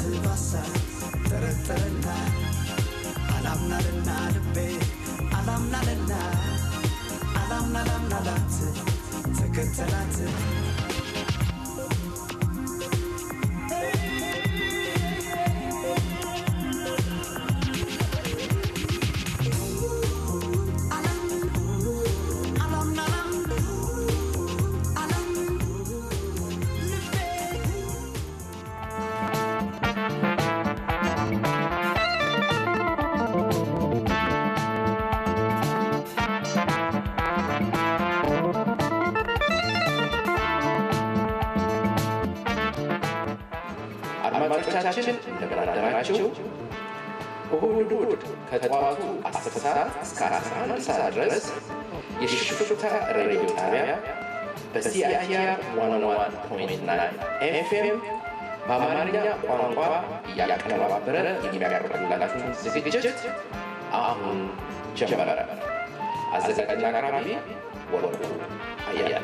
ባሳ ጠረጠረና አላምናልና ልቤ አላምናልና አላምና ላምናላት ተከተላት አድማጮቻችን እንደምን አደራችሁ። እሁድ እሁድ ከጠዋቱ 10 ሰዓት እስከ 11 ሰዓት ድረስ የሽፍታ ሬዲዮ ጣቢያ በሲአይአር 101.9 ኤፍኤም በአማርኛ ቋንቋ እያቀነባበረ የሚያቀርብላችሁን ዝግጅት አሁን ጀመረ። አዘጋጅና አቅራቢ ወርቁ አያለ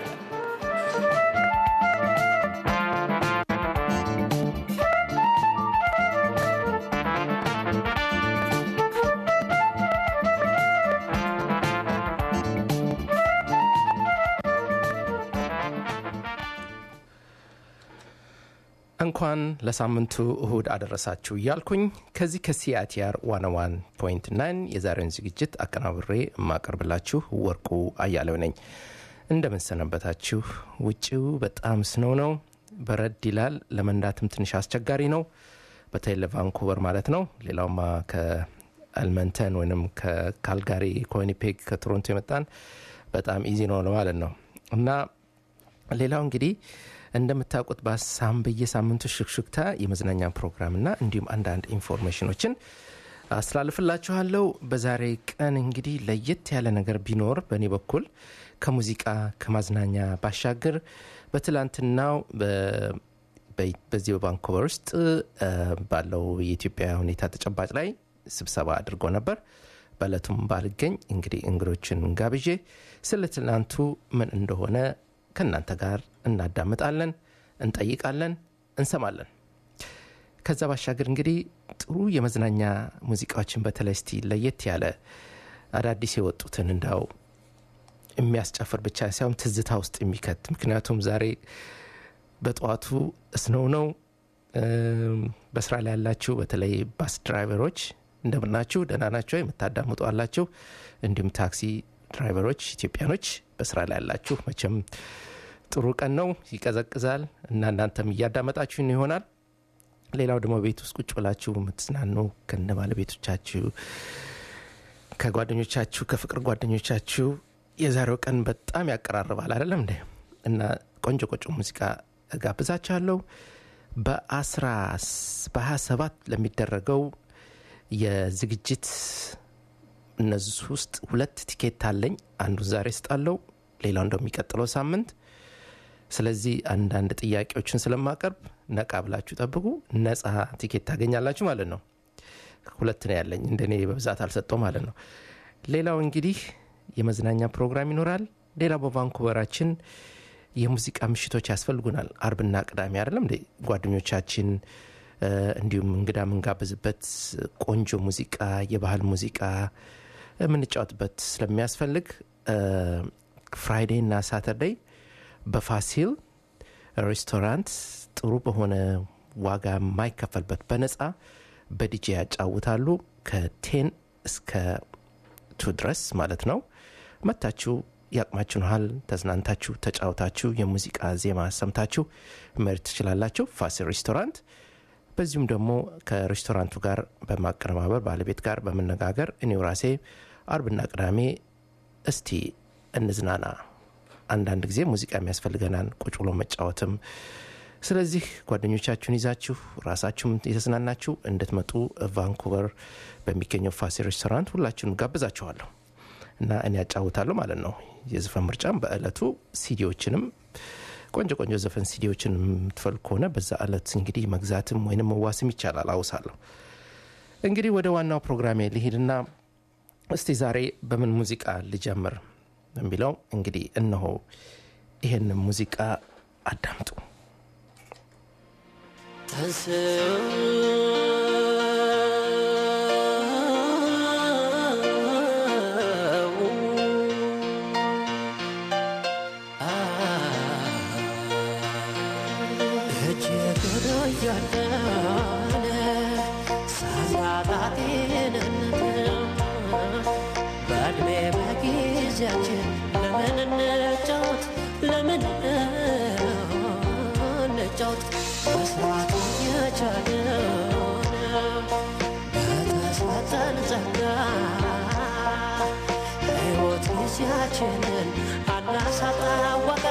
እንኳን ለሳምንቱ እሁድ አደረሳችሁ እያልኩኝ ከዚህ ከሲአቲአር ዋን ዋን ፖይንት ናይን የዛሬውን ዝግጅት አቀናብሬ የማቀርብላችሁ ወርቁ አያሌው ነኝ። እንደምንሰነበታችሁ። ውጭው በጣም ስነው ነው፣ በረድ ይላል። ለመንዳትም ትንሽ አስቸጋሪ ነው፣ በተለይ ለቫንኩቨር ማለት ነው። ሌላውማ ከአልመንተን ወይም ከካልጋሪ ከዊኒፔግ ከቶሮንቶ የመጣን በጣም ኢዚ ነው ማለት ነው እና ሌላው እንግዲህ እንደምታውቁት በሳም በየሳምንቱ ሽክሽክታ የመዝናኛ ፕሮግራምና እንዲሁም አንዳንድ ኢንፎርሜሽኖችን አስተላልፍላችኋለሁ። በዛሬ ቀን እንግዲህ ለየት ያለ ነገር ቢኖር በእኔ በኩል ከሙዚቃ ከማዝናኛ ባሻገር በትላንትናው በዚህ በቫንኮቨር ውስጥ ባለው የኢትዮጵያ ሁኔታ ተጨባጭ ላይ ስብሰባ አድርጎ ነበር። በእለቱም ባልገኝ እንግዲህ እንግዶችን ጋብዤ ስለ ትላንቱ ምን እንደሆነ ከእናንተ ጋር እናዳምጣለን፣ እንጠይቃለን፣ እንሰማለን። ከዛ ባሻገር እንግዲህ ጥሩ የመዝናኛ ሙዚቃዎችን በተለይ እስቲ ለየት ያለ አዳዲስ የወጡትን እንዳው የሚያስጨፍር ብቻ ሳይሆን ትዝታ ውስጥ የሚከት ምክንያቱም ዛሬ በጠዋቱ እስነው ነው። በስራ ላይ ያላችሁ በተለይ ባስ ድራይቨሮች እንደምናችሁ፣ ደህና ናቸው የምታዳምጡ አላችሁ። እንዲሁም ታክሲ ድራይቨሮች ኢትዮጵያኖች በስራ ላይ ያላችሁ መቼም ጥሩ ቀን ነው፣ ይቀዘቅዛል እና እናንተም እያዳመጣችሁን ይሆናል። ሌላው ደግሞ ቤት ውስጥ ቁጭ ብላችሁ የምትዝናኑ ከነ ባለቤቶቻችሁ፣ ከጓደኞቻችሁ፣ ከፍቅር ጓደኞቻችሁ የዛሬው ቀን በጣም ያቀራርባል አይደለም እንዴ? እና ቆንጆ ቆንጆ ሙዚቃ ጋብዛችኋለሁ። በአስራ በሀያ ሰባት ለሚደረገው የዝግጅት እነዚህ ውስጥ ሁለት ቲኬት አለኝ። አንዱን ዛሬ ስጣለው፣ ሌላው እንደሚቀጥለው ሳምንት። ስለዚህ አንዳንድ ጥያቄዎችን ስለማቀርብ ነቃ ብላችሁ ጠብቁ። ነጻ ቲኬት ታገኛላችሁ ማለት ነው። ሁለት ነው ያለኝ፣ እንደኔ በብዛት አልሰጠው ማለት ነው። ሌላው እንግዲህ የመዝናኛ ፕሮግራም ይኖራል። ሌላው በቫንኩቨራችን የሙዚቃ ምሽቶች ያስፈልጉናል። አርብና ቅዳሜ አይደለም እንዴ ጓደኞቻችን እንዲሁም እንግዳ የምንጋብዝበት ቆንጆ ሙዚቃ፣ የባህል ሙዚቃ የምንጫወትበት ስለሚያስፈልግ ፍራይዴይ እና ሳተርዴይ በፋሲል ሬስቶራንት ጥሩ በሆነ ዋጋ የማይከፈልበት በነፃ በዲጄ ያጫውታሉ ከቴን እስከ ቱ ድረስ ማለት ነው። መታችሁ ያቅማችሁን ያህል ተዝናንታችሁ ተጫውታችሁ የሙዚቃ ዜማ ሰምታችሁ መሄድ ትችላላችሁ። ፋሲል ሬስቶራንት በዚሁም ደግሞ ከሬስቶራንቱ ጋር በማቀነባበር ባለቤት ጋር በመነጋገር እኔው ራሴ አርብና ቅዳሜ እስቲ እንዝናና፣ አንዳንድ ጊዜ ሙዚቃ የሚያስፈልገናል ቁጭ ብሎ መጫወትም። ስለዚህ ጓደኞቻችሁን ይዛችሁ ራሳችሁም የተዝናናችሁ እንድትመጡ ቫንኩቨር በሚገኘው ፋሲል ሬስቶራንት ሁላችሁንም ጋብዛችኋለሁ እና እኔ ያጫውታለሁ ማለት ነው። የዘፈን ምርጫም በእለቱ ሲዲዎችንም ቆንጆ ቆንጆ ዘፈን ሲዲዎችን የምትፈልግ ከሆነ በዛ ዕለት እንግዲህ መግዛትም ወይንም መዋስም ይቻላል። አውሳለሁ እንግዲህ ወደ ዋናው ፕሮግራሜ ልሂድና እስቲ ዛሬ በምን ሙዚቃ ልጀምር የሚለው እንግዲህ እነሆ ይሄንን ሙዚቃ አዳምጡ። በእድሜ በጊዜያችን ለምን እንጫወት ለምን እንጫወት መስራት እየቻልን በተሰጠን ጸጋ ሕይወት ጊዜያችንን አናሳጣወቃ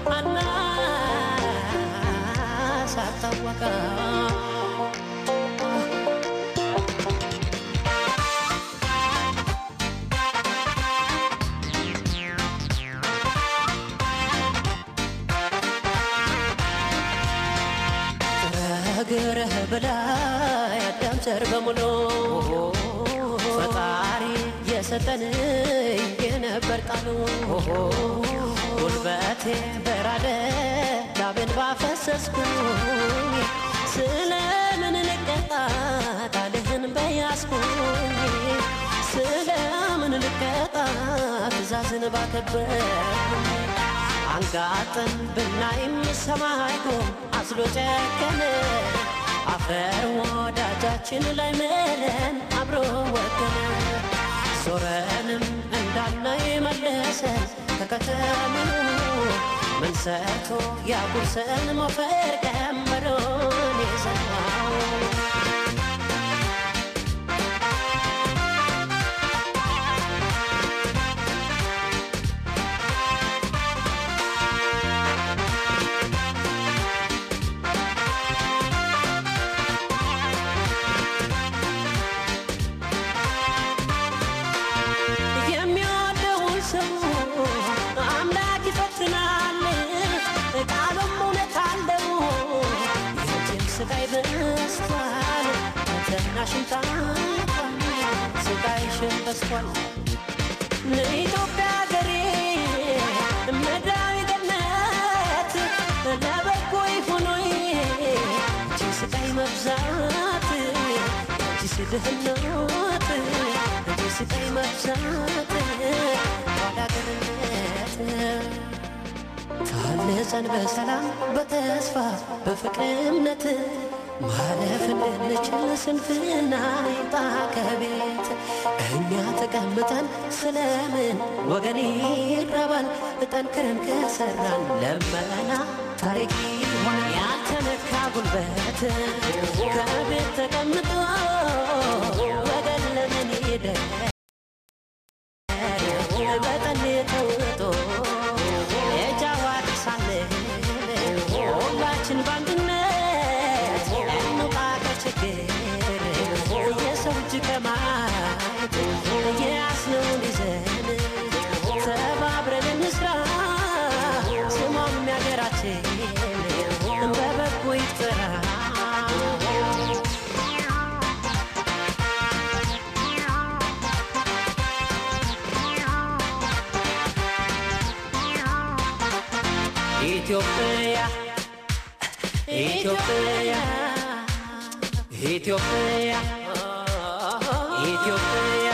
አናሳጣወቃ እግርህ በላይ አዳም ዘር በሙሉ ፈጣሪ የሰጠን የነበር ቃሉ ጉልበቴ በራደ ላቤን ባፈሰስኩኝ ስለምን ልቀጣ ቃልህን በያዝኩኝ ስለምን ልቀጣ ትእዛዝን ባከበርኩኝ አንጋጠን ብናይም ሰማይ ጎም አዝሎ ጨከነ አፈር ወዳጃችን ላይ ምለን አብሮ ወገነ ዞረንም እንዳናይ መለሰን ከከተምኑ ምን ሰርቶ ያጉርሰን ሞፈር ቀንበሮን የዘራው የሚወደውን ሰው አምላክ ይፈትናል፣ ቃሉም እውነት አለው። የእጅን ስቃይ በስቷል፣ ፈተናሽን ታልፏል፣ ስቃይሽን በስቷል። ለኢትዮጵያ ሀገሬ ምድራዊ ገነት ለበጎ ይሁኖይ እጅ ስቃይ መብዛት እጅ ድህነት እጅ ስቃይ መብዛት ኋላ ቀርነት ታንጸን በሰላም በተስፋ በፍቅር እምነት ማለፍ እንድንችል ስንፍና ይጣ ከቤት እኛ ተቀምጠን ስለምን ወገን ይራባል? ጠንክረን ከሰራን ለመና ታሪክ ይሆናል። ያልተነካ ጉልበት ከቤት ተቀምጦ ወገን ለምን ይደር? በጠን ተውጦ የጃዋር ሳለን ሁላችን በአንድነት እንውጣ ከችግር የሰው እጅ ከማየት የያዝነውን ይዘን ተባብረን እንስራ ስሟም የሀገራችን በበጎ ይጠራ ኢትዮጵያ ኢትዮጵያ ኢትዮጵያ ኢትዮጵያ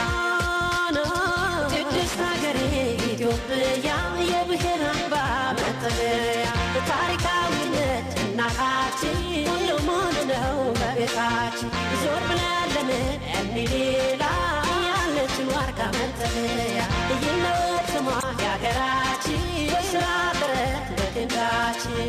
ቅድስት ሀገሬ ኢትዮጵያ የብሔር አምባ መጠለያ ታሪካዊነት እናታችን ሁሉም ሙሉ ነው በቤታችን ዞር ብለን ለምን እኒ ሌላ ያለችን ዋርካ መጠለያ ይለት ስሟ የሀገራችን በስራ ጥረት በድንጋችን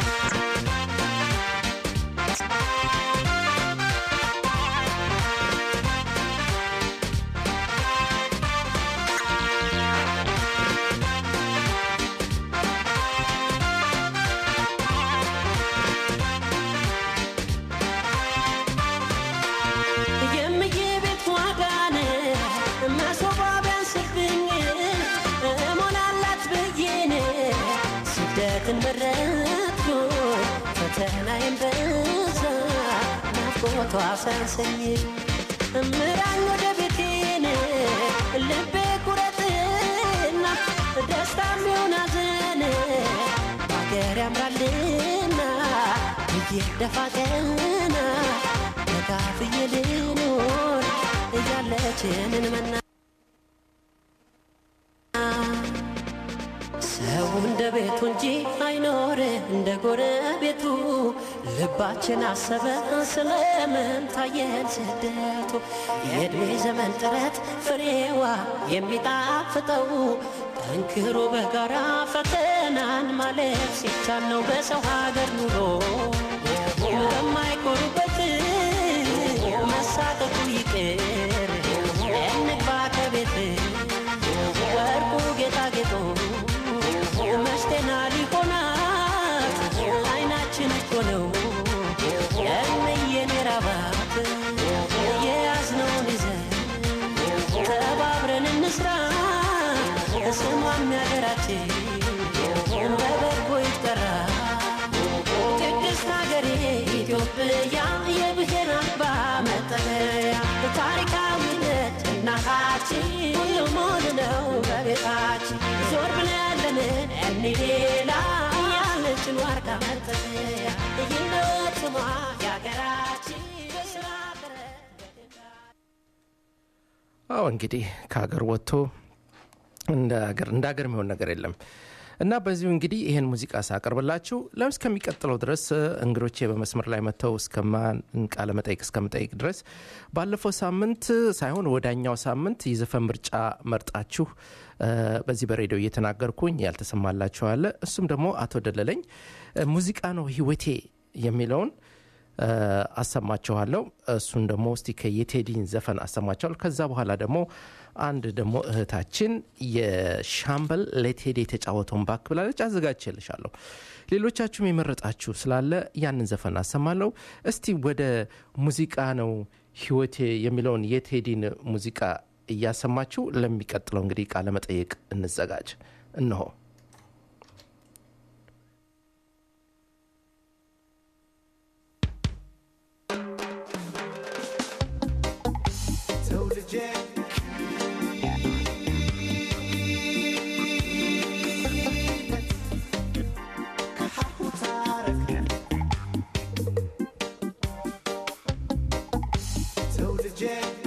የምዬ ቤት ዋጋን መሶባ ቢያንስብኝ እሞላላት ብዬን ስደትን መረጥኩ ፈተናዬን በዛ ናፍቆቷ ሳንሰኝ ምራኝ ወደ ቤቴን ልቤ ቁረጥና ደስታ የሚሆን ሐዘን በአገር ያምራልና የደፋ ቀና ተካፍዬ ልኖር እያለችንን መና ሰው እንደ ቤቱ እንጂ አይኖር እንደ ጎረቤቱ ልባችን አሰበ ስለምን ታየን ስደቱ የእድሜ ዘመን ጥረት ፍሬዋ የሚጣፍጠው ጠንክሮ በጋራ ፈተናን ማለፍ ሲቻል ነው በሰው ሀገር ኑሮ በማይኮሩበት መሳቀቁ ይቅር እንግባ ከቤት ወርቁ ጌጣጌጡ መሽቴና ሊሆናት አይናችን እኮ ነው የምየኔ ራባት የያዝነውን ይዘን ተባብረን እንስራ ስሟም ያገራችን በበጎ ይጠራ ቅድስት ሀገሬ ኢትዮጵያ የብሔር አምባ መጠለያ ታሪካዊነት እናታችን ሁሉም ሙሉ ነው በቤታችን ዞር ብለን ለምን እኒ ሌላ ያለችን ዋርካ መጠለያ ይህነት ስሟ የሀገራችን በስራ ጥረት አዎ እንግዲህ ከሀገር ወጥቶ እንደ ሀገር እንደ ሀገር የሚሆን ነገር የለም እና በዚሁ እንግዲህ ይህን ሙዚቃ ሳቀርብላችሁ ለም እስከሚቀጥለው ድረስ እንግዶቼ በመስመር ላይ መጥተው እስከማን ቃለ መጠይቅ እስከምጠይቅ ድረስ ባለፈው ሳምንት ሳይሆን ወዳኛው ሳምንት የዘፈን ምርጫ መርጣችሁ እ፣ በዚህ በሬዲዮ እየተናገርኩኝ ያልተሰማላችኋለ እሱም ደግሞ አቶ ደለለኝ እ፣ ሙዚቃ ነው ህይወቴ የሚለውን እ፣ አሰማችኋለሁ እሱን ደግሞ እስቲ ከየቴዲን ዘፈን አሰማችኋለሁ ከዛ በኋላ ደግሞ አንድ ደግሞ እህታችን የሻምበል ለቴዲ የተጫወተውን ባክ ብላለች አዘጋጅቼልሻለሁ ሌሎቻችሁም የመረጣችሁ ስላለ ያንን ዘፈን አሰማለሁ እስቲ ወደ ሙዚቃ ነው ህይወቴ የሚለውን የቴዲን ሙዚቃ እያሰማችሁ ለሚቀጥለው እንግዲህ ቃለ መጠየቅ እንዘጋጅ እነሆ ሰው ልጄ ከሀሁ ታረቅ ሰው ልጄ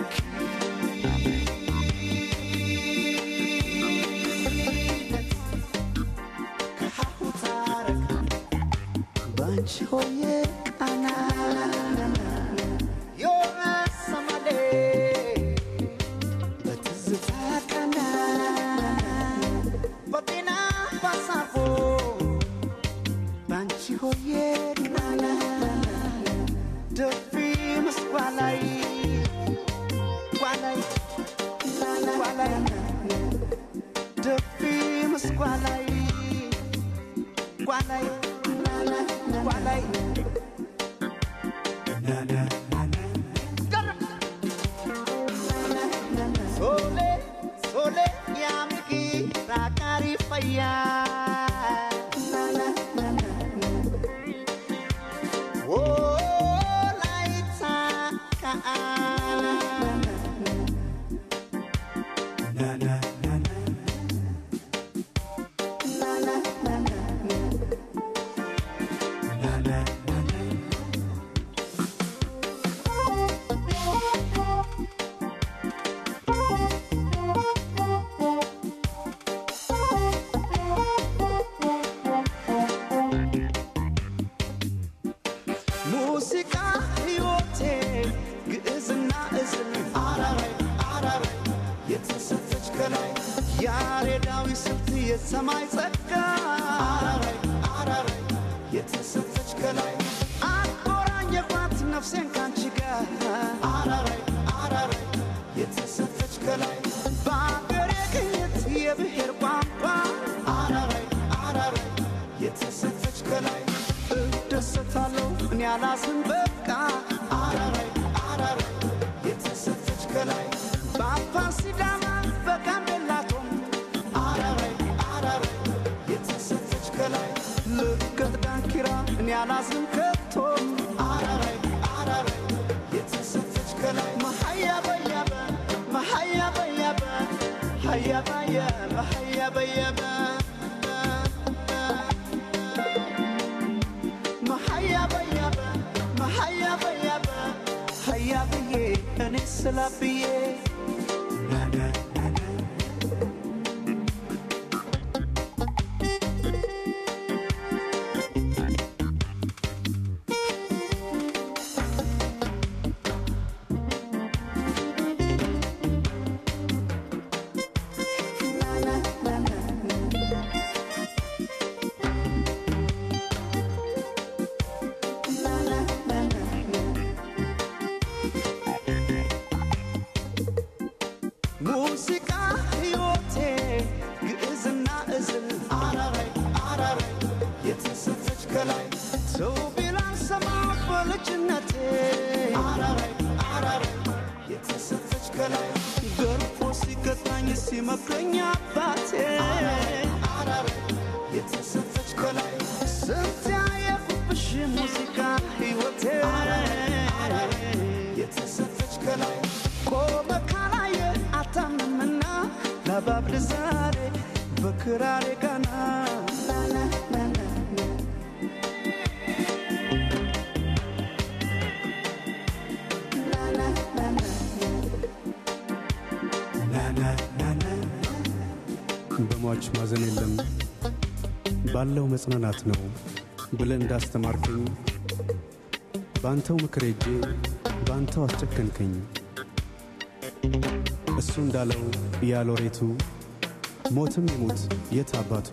ከሀሁ ታረቅ ባንቺ ሆዬ ቃና የሰማሌ በትዝታ ቀና በጤና ባሳፎ ባንቺ ሆዬ ቃና ደፊ ምስጓ ላይ ጓላይ ጓላይ ደፊ ምስጓ ላይ ጓላይ ጓላይ Sole, sole, yamiki, rakari faya. Oh, laita ka. Na na na na. Na na na na. Na na na na. ሙዚቃ ሕይወቴ ግዕዝና እዝል አራራይ አራራይ የተሰጠች ከላይ ያሬዳዊ ስልት የሰማይ ጸጋ አራራይ አራራይ የተሰጠች ከላይ አቆራኘኋት ነፍሴን ካንቺ ጋር አራራይ አራራይ የተሰጠች ከላይ በአገሬ ቅኝት የብሔር ቋንቋ አራራይ አራራይ የተሰጠች ከላይ እደሰታለሁ እኔ አላዝን በቃ አራራይ አራራይ የተሰጠች ከላይ በአፋር ሲዳማ በጋምቤላቶም አራራይ አራራይ የተሰጠች ከላይ ልገት ዳንኪራ እኔ አላዝን ከቶም አራራይ አራራይ የተሰጠች ከላይ መሀያ በያበ መሀያ በያበ ሀያ በያበ ሀያ በያበ መሀያ በያበ ስላብዬ ሙዚቃ ሕይወቴ ግዕዝና እዝል አራራይ አራራይ የተሰፈች ከላይ ሰው ቢላን ሰማ በልጅነቴ አራራይ አራራይ የተሰፈች ከላይ ገርፎ ሲቀጣኝ ሲመክረኝ አባቴ አራራይ የተሰፈች ከላይ ስንት ያየሁብሽ ሙዚቃ ሕይወቴ የተሰፈች ከላይ ቆመ ካላየ አታምንምና ለባብል ዛሬ በክራሬ ጋና በሟች ማዘን የለም ባለው መጽናናት ነው ብለህ እንዳስተማርከኝ በአንተው ምክር ሄጄ በአንተው አስጨከንከኝ። እሱ እንዳለው ያሎሬቱ ሞትም ይሙት የት አባቱ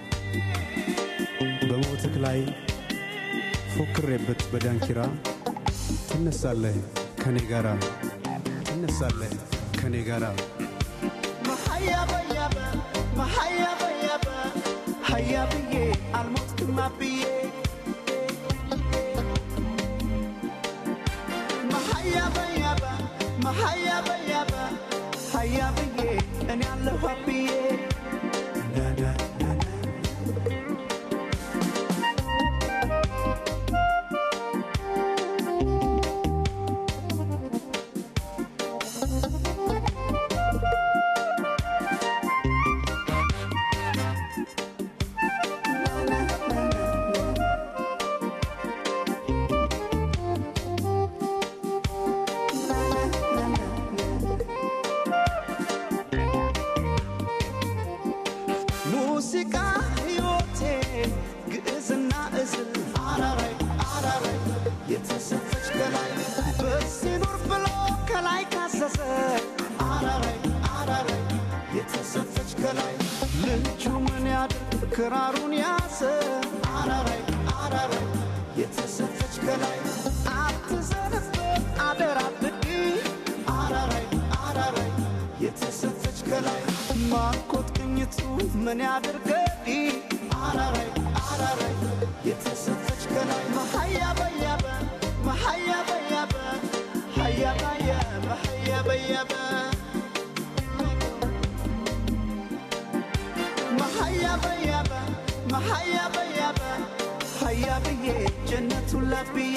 በሞትክ ላይ ፎክሬበት በዳንኪራ ትነሳለህ ከኔ ጋራ ትነሳለህ ከኔ ጋራ መሀያ በያበ መሀያ በያበ ሀያ ብዬ አልሞትክማ ብዬ መሀያ በያበ መሀያ በያበ ሀያ ብዬ እኔ አለሁ ብዬ ሙዚቃ ሕይወቴ ግዕዝና እዝል አራራይ አራራይ የተሰፈች ከላይ በዚህ ኑር ብሎ ከላይ ካዘዘ አራራይ አራራይ የተሰፈች ከላይ ልጁ ምን ያድርግ ክራሩን ያዘ አራራይ አራራይ የተሰፈች ከላይ አትዘንበት አደራ ብዲ አራራይ አራራይ የተሰፈች ከላይ ማርኮት ቅኝቱ ምን ያድርገዲ አራራይ አራራይ የተሰፈች ከላይ መሀያ በያበ መሀያ በያበ ሀያ በያበ ሀያ በያበ መሀያ በያበ መሀያ በያበ ሀያ ብዬ ጀነቱን ለብዬ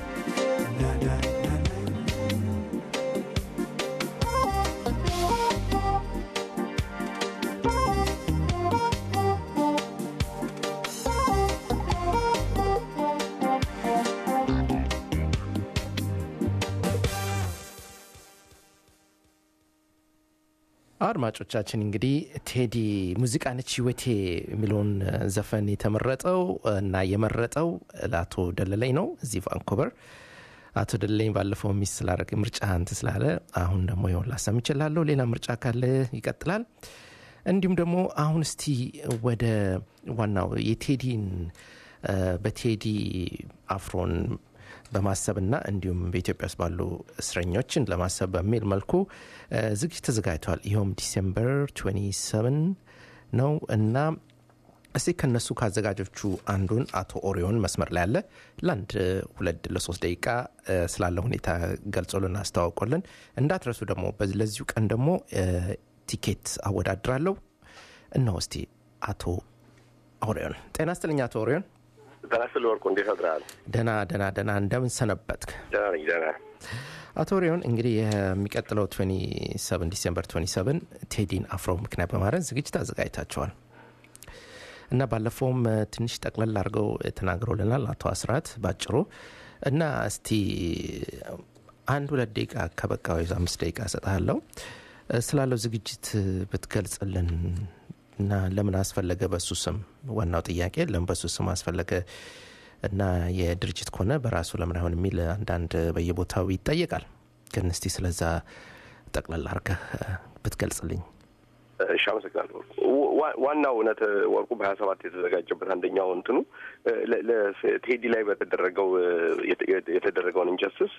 አድማጮቻችን እንግዲህ ቴዲ ሙዚቃ ነች ህይወቴ የሚለውን ዘፈን የተመረጠው እና የመረጠው ለአቶ ደለለኝ ነው እዚህ ቫንኮቨር አቶ ደለለኝ ባለፈው ሚስ ስላደረገ ምርጫ እንት ስላለ አሁን ደግሞ ይሆን ላሰም ይችላለሁ ሌላ ምርጫ ካለ ይቀጥላል እንዲሁም ደግሞ አሁን እስቲ ወደ ዋናው የቴዲን በቴዲ አፍሮን በማሰብና እንዲሁም በኢትዮጵያ ውስጥ ባሉ እስረኞችን ለማሰብ በሚል መልኩ ዝግጅት ተዘጋጅቷል። ይኸውም ዲሴምበር 27 ነው እና እስቲ ከነሱ ከአዘጋጆቹ አንዱን አቶ ኦሪዮን መስመር ላይ ያለ ለአንድ ሁለት ለሶስት ደቂቃ ስላለ ሁኔታ ገልጾልን አስተዋውቆልን እንዳትረሱ ደግሞ ለዚሁ ቀን ደግሞ ቲኬት አወዳድራለሁ። እነሆ እስቲ አቶ ኦሪዮን ጤና ስትልኝ አቶ ኦሪዮን ዳስል ወርቁ እንዴት አድረሃል? ደና ደና ደና እንደምን ሰነበትክ? ደህና ነኝ ደህና አቶ ሪዮን እንግዲህ የሚቀጥለው 27 ዲሴምበር 27 ቴዲን አፍሮ ምክንያት በማድረግ ዝግጅት አዘጋጅታቸዋል እና ባለፈውም ትንሽ ጠቅለል አድርገው ተናግረውልናል አቶ አስራት ባጭሩ እና እስቲ አንድ ሁለት ደቂቃ ከበቃ ወይ አምስት ደቂቃ እሰጥሃለሁ እ፣ ስላለው ዝግጅት ብትገልጽልን እና ለምን አስፈለገ በሱ ስም ዋናው ጥያቄ ለምን በሱ ስም አስፈለገ እና የድርጅት ከሆነ በራሱ ለምን አይሆን የሚል አንዳንድ በየቦታው ይጠየቃል ግን እስቲ ስለዛ ጠቅላላ አርገህ እ፣ ብትገልጽልኝ እሺ አመሰግናለሁ። ዋ- ዋናው እውነት ወርቁ በሀያ ሰባት የተዘጋጀበት አንደኛው እንትኑ እ፣ ለ- ለ- ቴዲ ላይ በተደረገው እ፣ የተ- የተ- የተደረገውን ኢንጀስቲስ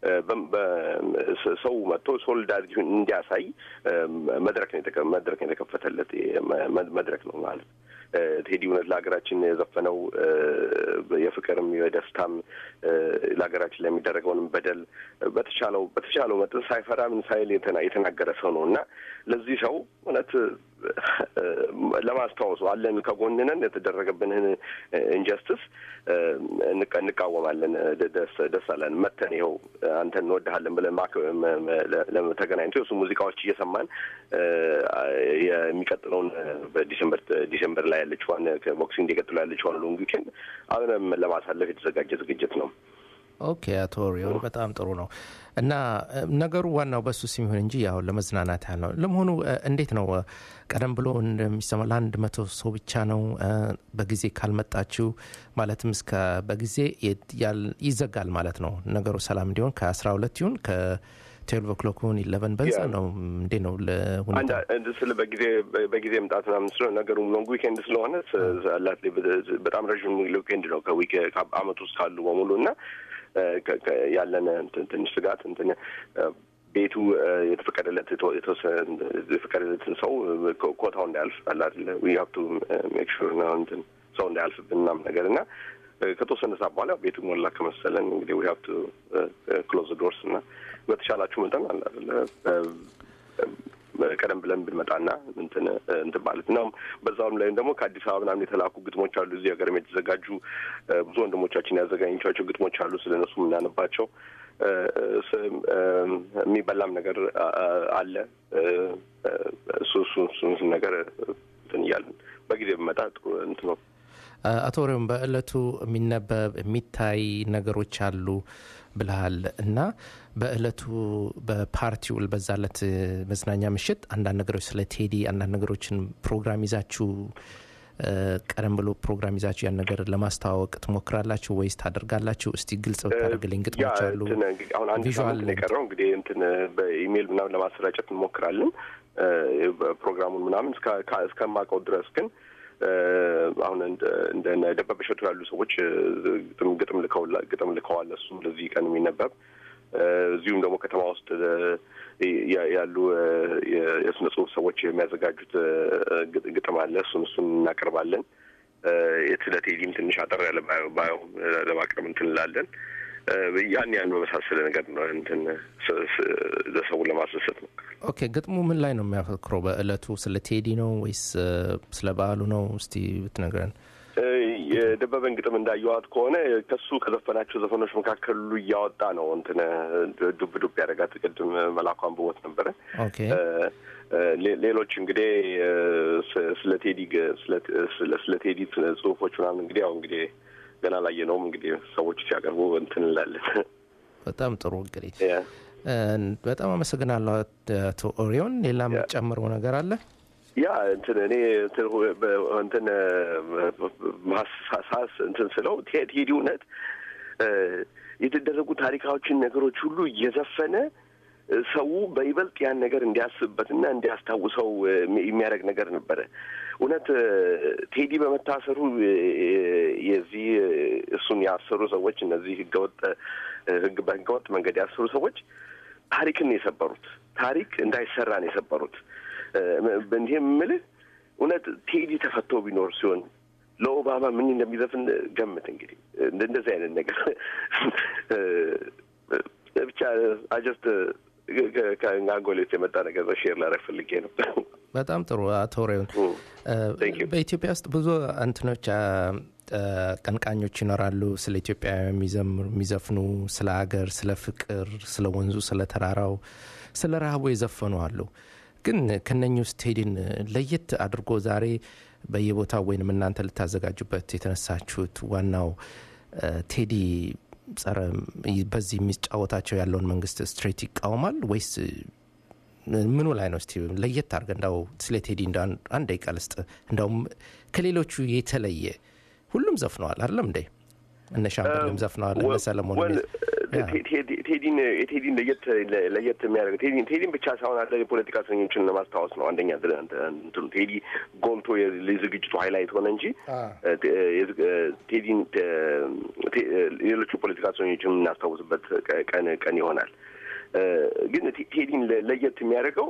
ሰው መጥቶ ሶሊዳሪቲውን እንዲያሳይ እ፣ መድረክ ነው የተከ- መድረክ ነው የተከፈተለት መ- መ- መድረክ ነው ማለት እ፣ ቴዲ እውነት ለሀገራችን የዘፈነው እ፣ የፍቅርም የደስታም እ፣ ለሀገራችን ላይ የሚደረገውንም በደል በተቻለው በተቻለው መጠን ሳይፈራ ምን ሳይል የተና- የተናገረ ሰው ነው እና ለዚህ ሰው እውነት እ፣ ለማስታወሱ አለን ከጎንነን የተደረገብንን ኢንጀስቲስ እንቃወማለን። ደ- ደስ ደስ አለን መተን ይኸው አንተን እንወድሃለን ብለን ማክ መ- መ- ለ- ለ- ተገናኝቶ የሱ ሙዚቃዎች እየሰማን እ፣ የሚቀጥለውን እ፣ በዲሰምበር ዲሰምበር ላይ ያለችዋን ከቦክሲንግ እንዲቀጥሉ ያለችዋን ሎንግ ዊኬንድ አብረን ለማሳለፍ የተዘጋጀ ዝግጅት ነው። ኦኬ አቶ ሪዮን በጣም ጥሩ ነው እና እ፣ ነገሩ ዋናው በሱ ስም ይሁን እንጂ ያው ለመዝናናት ያህል ነው ለመሆኑ እ፣ እንዴት ነው እ፣ ቀደም ብሎ እንደሚሰማ ለአንድ መቶ ሰው ብቻ ነው እ፣ በጊዜ ካልመጣችሁ ማለትም እስከ በጊዜ የት- ያል- ይዘጋል ማለት ነው ነገሩ ሰላም እንዲሆን ከ12 ይሁን ከ12 ኦክሎክ ይሁን ኢለቨን በዛ ያ። ነው እንዴ ነው አንድ ለሁኔታ አንድ ስለ በጊዜ በጊዜ መምጣት ምናምን ስለሆነ ነገሩ ሎንግ ዊኬንድ ስለሆነ ስ- አላት በጣም ረዥም ዊኬንድ ነው ከዊክ አመት ውስጥ ካሉ በሙሉ እና እ፣ ከ- ከ- ያለን እንትን ትንሽ ስጋት እንትን እ፣ ቤቱ እ፣ የተፈቀደለት የተወ- የተወሰነ የተፈቀደለትን ሰው እ፣ ኮ- ኮታው እንዳያልፍ አላት ዊ ሀብ ቱ ሜክ ሹር ነው እንትን ሰው እንዳያልፍብን ምናምን ነገር እና እ፣ ከተወሰነ ሰዓት በኋላ ቤቱ ሞላ ከመሰለን እንግዲህ ዊ ሀብ ቱ ክሎዝ ዶርስ እና በተቻላችሁ መጠን አለ አይደለ ቀደም ብለን ብንመጣና እንትን እንትን ማለት ነው። በዛውም ላይም ደግሞ ከአዲስ አበባ ምናምን የተላኩ ግጥሞች አሉ። እዚህ ሀገርም የተዘጋጁ እ፣ ብዙ ወንድሞቻችን ያዘጋኝቻቸው ግጥሞች አሉ። ስለ እነሱ የምናነባቸው እ፣ ስ- እ፣ የሚበላም ነገር አ- አ- አለ። እ፣ እ፣ እሱ እሱ እሱን ነገር እንትን እያልን በጊዜ ብመጣ ጥሩ እንትን ነው። አቶ ሪዮን በእለቱ የሚነበብ የሚታይ ነገሮች አሉ ብልሃል እና በእለቱ በፓርቲው በዛ ዕለት መዝናኛ ምሽት አንዳንድ ነገሮች ስለ ቴዲ አንዳንድ ነገሮችን ፕሮግራም ይዛችሁ እ፣ ቀደም ብሎ ፕሮግራም ይዛችሁ ያን ነገር ለማስተዋወቅ ትሞክራላችሁ ወይስ ታደርጋላችሁ? እስቲ ግልጽ ብታደርግልኝ። ግጥሞች ያ አሉ እንትን እንግዲህ አሁን አንድ ቪዥዋል ሳምንት ነው የቀረው። እንግዲህ እንትን በኢሜይል ምናምን ለማሰራጨት እንሞክራለን እ፣ ፕሮግራሙን ምናምን እስከ- ካ- እስከማውቀው ድረስ ግን እ፣ አሁን እንደ እንደ ደበበ እሸቱ ያሉ ሰዎች እ፣ ግጥም ግጥም ልከውላ ግጥም ልከዋል። እሱ ለዚህ ቀን የሚነበብ እ፣ እዚሁም ደግሞ ከተማ ውስጥ እ፣ ያ- ያሉ እ፣ የ- የስነ ጽሁፍ ሰዎች የሚያዘጋጁት እ፣ ግጥ- ግጥም አለ። እሱን እሱን እናቀርባለን። እ፣ ስለ ቴዲም ትንሽ አጠር ያለ ባዮ ባዮ እ፣ ለማቅረብ እንትን እንላለን። እ፣ ያን ያን በመሳሰለ ነገር ነው እንትን ስ- ስ- ለሰውን ለማስደሰት ነው። ኦኬ ግጥሙ ምን ላይ ነው የሚያተኩረው? በእለቱ ስለ ቴዲ ነው ወይስ እ፣ ስለ በዓሉ ነው? እስቲ ብትነግረን። እ፣ የደበበን ግጥም እንዳየዋት ከሆነ ከሱ ከዘፈናቸው ዘፈኖች መካከል ሁሉ እያወጣ ነው እንትን እ፣ ዱብ ዱብ ያደረጋት ቅድም መላኩ አንብቦት ነበረ። ኦኬ እ፣ እ፣ ሌ- ሌሎች እንግዲህ እ፣ ስ- ስለ ቴዲ ግ- ስለ- ስለ- ስለ ቴዲ ጽሁፎች ምናምን እንግዲህ ያው እንግዲህ ገና ላየነውም እንግዲህ ሰዎች ሲያቀርቡ እንትን እንላለን። በጣም ጥሩ እንግዲህ ያ። እ፣ በጣም አመሰግናለሁ አቶ ኦሪዮን። ሌላ የምጨምረው ነገር አለ? ያ እንትን እኔ እንትን ሁ- በ- እንትን ማሳሳስ እንትን ስለው ቴ- ቴዲ እውነት እ፣ የተደረጉ ታሪካዎችን ነገሮች ሁሉ እየዘፈነ እ፣ ሰው በይበልጥ ያን ነገር እንዲያስብበትና እንዲያስታውሰው እ፣ የሚ- የሚያደርግ ነገር ነበረ። እውነት እ፣ ቴዲ በመታሰሩ እ፣ የዚህ እ፣ እሱን ያሰሩ ሰዎች እነዚህ ህገወጥ እ፣ ህግ በህገወጥ መንገድ ያሰሩ ሰዎች ታሪክን ነው የሰበሩት። ታሪክ እንዳይሰራ ነው የሰበሩት። እንዲህ የምልህ እውነት ቴዲ ተፈቶ ቢኖር ሲሆን ለኦባማ ምን እንደሚዘፍን ገምት። እንግዲህ እንደ- እንደዚህ አይነት ነገር እ፣ ብቻ አጀስት ከአንጎሌ ውስጥ የመጣ ነገር በሼር ላደርግ ፈልጌ ነው። በጣም ጥሩ አቶ ኦሪዮን። Mm. እ፣ Thank you. በኢትዮጵያ ውስጥ ብዙ እንትኖች አ፣ አ፣ ቀንቃኞች ይኖራሉ። ስለ ኢትዮጵያ የሚዘምሩ የሚዘፍኑ፣ ስለ ሀገር፣ ስለ ፍቅር፣ ስለ ወንዙ፣ ስለ ተራራው፣ ስለ ረሃቡ የዘፈኑ አሉ። ግን ከነኚህ ውስጥ ቴዲን ለየት አድርጎ ዛሬ በየቦታው ወይንም እናንተ ልታዘጋጁበት የተነሳችሁት ዋናው አ፣ ቴዲ ጸረ በዚህ የሚጫወታቸው ያለውን መንግስት ስትሬት ይቃወማል ወይስ ምኑ ላይ ነው? እስቲ ለየት አድርገ እንዳው ስለ ቴዲ እንደ አንድ ደቂቃ ልስጥ። እንዳውም ከሌሎቹ የተለየ ሁሉም ዘፍነዋል አይደለም እንዴ? እነ ሻምበልም ዘፍነዋል፣ እነ ሰለሞን ቴዲን የቴዲን ለየት ለየት የሚያደርግ ቴዲን ቴዲን ብቻ ሳይሆን አለ የፖለቲካ እስረኞችን ለማስታወስ ነው። አንደኛ እንትኑ ቴዲ ጎልቶ የዝግጅቱ ሀይላይት ሆነ እንጂ ቴዲን ሌሎቹ ፖለቲካ እስረኞችን የምናስታውስበት ቀን ቀን ይሆናል። ግን ቴዲን ለየት የሚያደርገው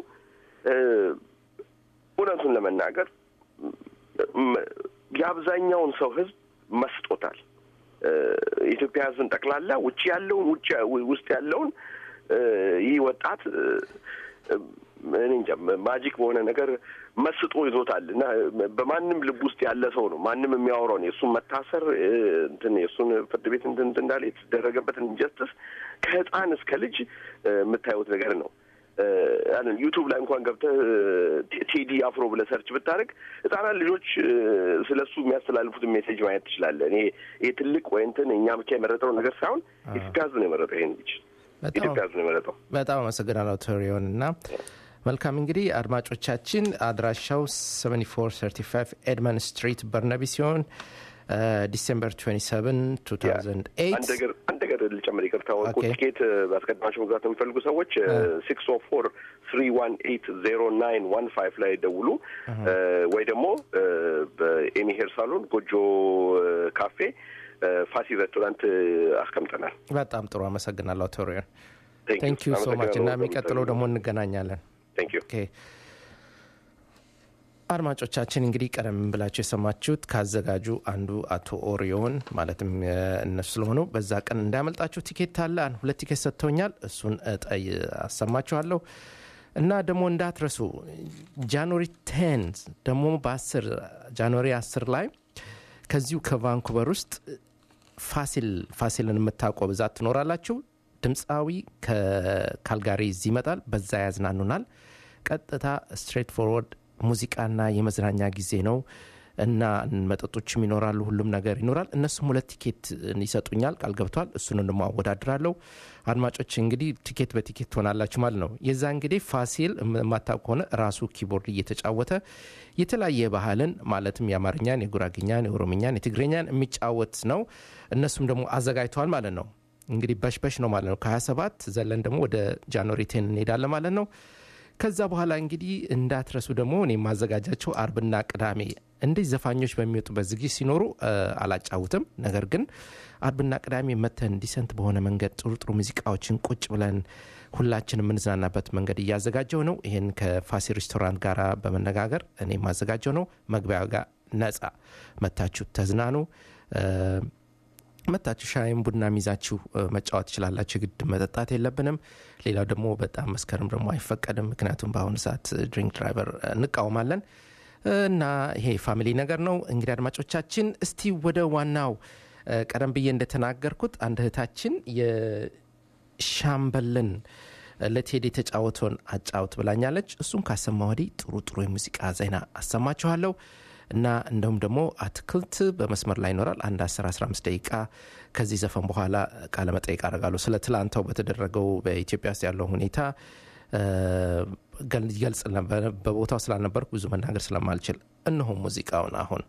እውነቱን ለመናገር የአብዛኛውን ሰው ህዝብ መስጦታል። የኢትዮጵያ ህዝብን ጠቅላላ ውጭ ያለውን ውጭ ውስጥ ያለውን ይህ ወጣት እኔ እንጃ ማጂክ በሆነ ነገር መስጦ ይዞታል እና በማንም ልብ ውስጥ ያለ ሰው ነው። ማንም የሚያወራውን የእሱን መታሰር እንትን የእሱን ፍርድ ቤት እንትን እንዳለ የተደረገበትን ኢንጀስትስ ከህፃን እስከ ልጅ የምታዩት ነገር ነው። ዩቱብ ላይ እንኳን ገብተህ ቴዲ አፍሮ ብለህ ሰርች ብታደርግ ህጻናት ልጆች ስለ እሱ የሚያስተላልፉትን ሜሴጅ ማየት ትችላለህ። እኔ ይህ ትልቅ ወይ እንትን እኛ ብቻ የመረጠው ነገር ሳይሆን የኢትዮጵያ ህዝብ ነው የመረጠው ይሄን ልጅ የኢትዮጵያ ህዝብ ነው የመረጠው። በጣም አመሰግናለሁ ቶሪዮን እና መልካም እንግዲህ አድማጮቻችን አድራሻው 7435 ኤድመን ስትሪት በርነቢ ሲሆን ዲሴምበር 27 2008 አንድ ነገር አንድ ነገር ልጨምር፣ ይቅርታ ወርቁ ቲኬት በአስቀድማቸው መግዛት የሚፈልጉ ሰዎች ሲክስ ኦ ፎር ስሪ ዋን ኤይት ዜሮ ናይን ዋን ፋይቭ ላይ ደውሉ ወይ ደግሞ በኤሚ ሄር ሳሎን ጎጆ ካፌ ፋሲ ሬስቶራንት አስቀምጠናል። በጣም ጥሩ አመሰግናለሁ ቶሪዮን። ቴንክ ዩ ሶ ማች እና የሚቀጥለው ደግሞ እንገናኛለን። ቴንክ ዩ አድማጮቻችን እንግዲህ ቀደም ብላችሁ የሰማችሁት ካዘጋጁ አንዱ አቶ ኦሪዮን ማለትም እነሱ ስለሆኑ በዛ ቀን እንዳያመልጣችሁ ቲኬት አለ። ሁለት ቲኬት ሰጥተውኛል። እሱን እጠይ አሰማችኋለሁ እና ደግሞ እንዳትረሱ ጃንዋሪ ቴን ደግሞ በአስር ጃንዋሪ አስር ላይ ከዚሁ ከቫንኩቨር ውስጥ ፋሲል ፋሲልን የምታውቀው ብዛት ትኖራላችሁ። ድምፃዊ ከካልጋሪ እዚህ ይመጣል። በዛ ያዝናኑናል። ቀጥታ ስትሬት ፎርወርድ ሙዚቃና የመዝናኛ ጊዜ ነው እና መጠጦችም ይኖራሉ። ሁሉም ነገር ይኖራል። እነሱም ሁለት ቲኬት ይሰጡኛል፣ ቃል ገብቷል። እሱን ደሞ አወዳድራለሁ። አድማጮች እንግዲህ ቲኬት በቲኬት ትሆናላችሁ ማለት ነው። የዛ እንግዲህ ፋሲል የማታውቅ ከሆነ ራሱ ኪቦርድ እየተጫወተ የተለያየ ባህልን ማለትም የአማርኛን፣ የጉራግኛን፣ የኦሮምኛን፣ የትግረኛን የሚጫወት ነው። እነሱም ደግሞ አዘጋጅተዋል ማለት ነው። እንግዲህ በሽበሽ ነው ማለት ነው። ከ27 ዘለን ደግሞ ወደ ጃንዋሪ ቴን እንሄዳለን ማለት ነው። ከዛ በኋላ እንግዲህ እንዳትረሱ ደግሞ እኔ የማዘጋጃቸው አርብና ቅዳሜ እንደዚህ ዘፋኞች በሚወጡበት ዝግጅት ሲኖሩ አላጫውትም። ነገር ግን አርብና ቅዳሜ መተን ዲሰንት በሆነ መንገድ ጥሩ ጥሩ ሙዚቃዎችን ቁጭ ብለን ሁላችን የምንዝናናበት መንገድ እያዘጋጀው ነው። ይህን ከፋሲ ሬስቶራንት ጋር በመነጋገር እኔ የማዘጋጀው ነው። መግቢያ ጋር ነጻ መታችሁ ተዝናኑ። መታችሁ ሻይም ቡና ይዛችሁ መጫወት ትችላላችሁ። ግድ መጠጣት የለብንም። ሌላው ደግሞ በጣም መስከርም ደግሞ አይፈቀድም። ምክንያቱም በአሁኑ ሰዓት ድሪንክ ድራይቨር እንቃወማለን እና ይሄ ፋሚሊ ነገር ነው። እንግዲህ አድማጮቻችን እስቲ ወደ ዋናው ቀደም ብዬ እንደተናገርኩት አንድ እህታችን የሻምበልን ለቴዲ የተጫወተውን አጫውት ብላኛለች። እሱን ካሰማ ወዲህ ጥሩ ጥሩ የሙዚቃ ዜና አሰማችኋለሁ። እና እንደውም ደግሞ አትክልት በመስመር ላይ ይኖራል። አንድ 10 15 ደቂቃ ከዚህ ዘፈን በኋላ ቃለ መጠይቅ አደርጋለሁ። ስለ ትላንታው በተደረገው በኢትዮጵያ ውስጥ ያለው ሁኔታ ይገልጽ በቦታው ስላልነበርኩ ብዙ መናገር ስለማልችል እነሆ ሙዚቃውን አሁን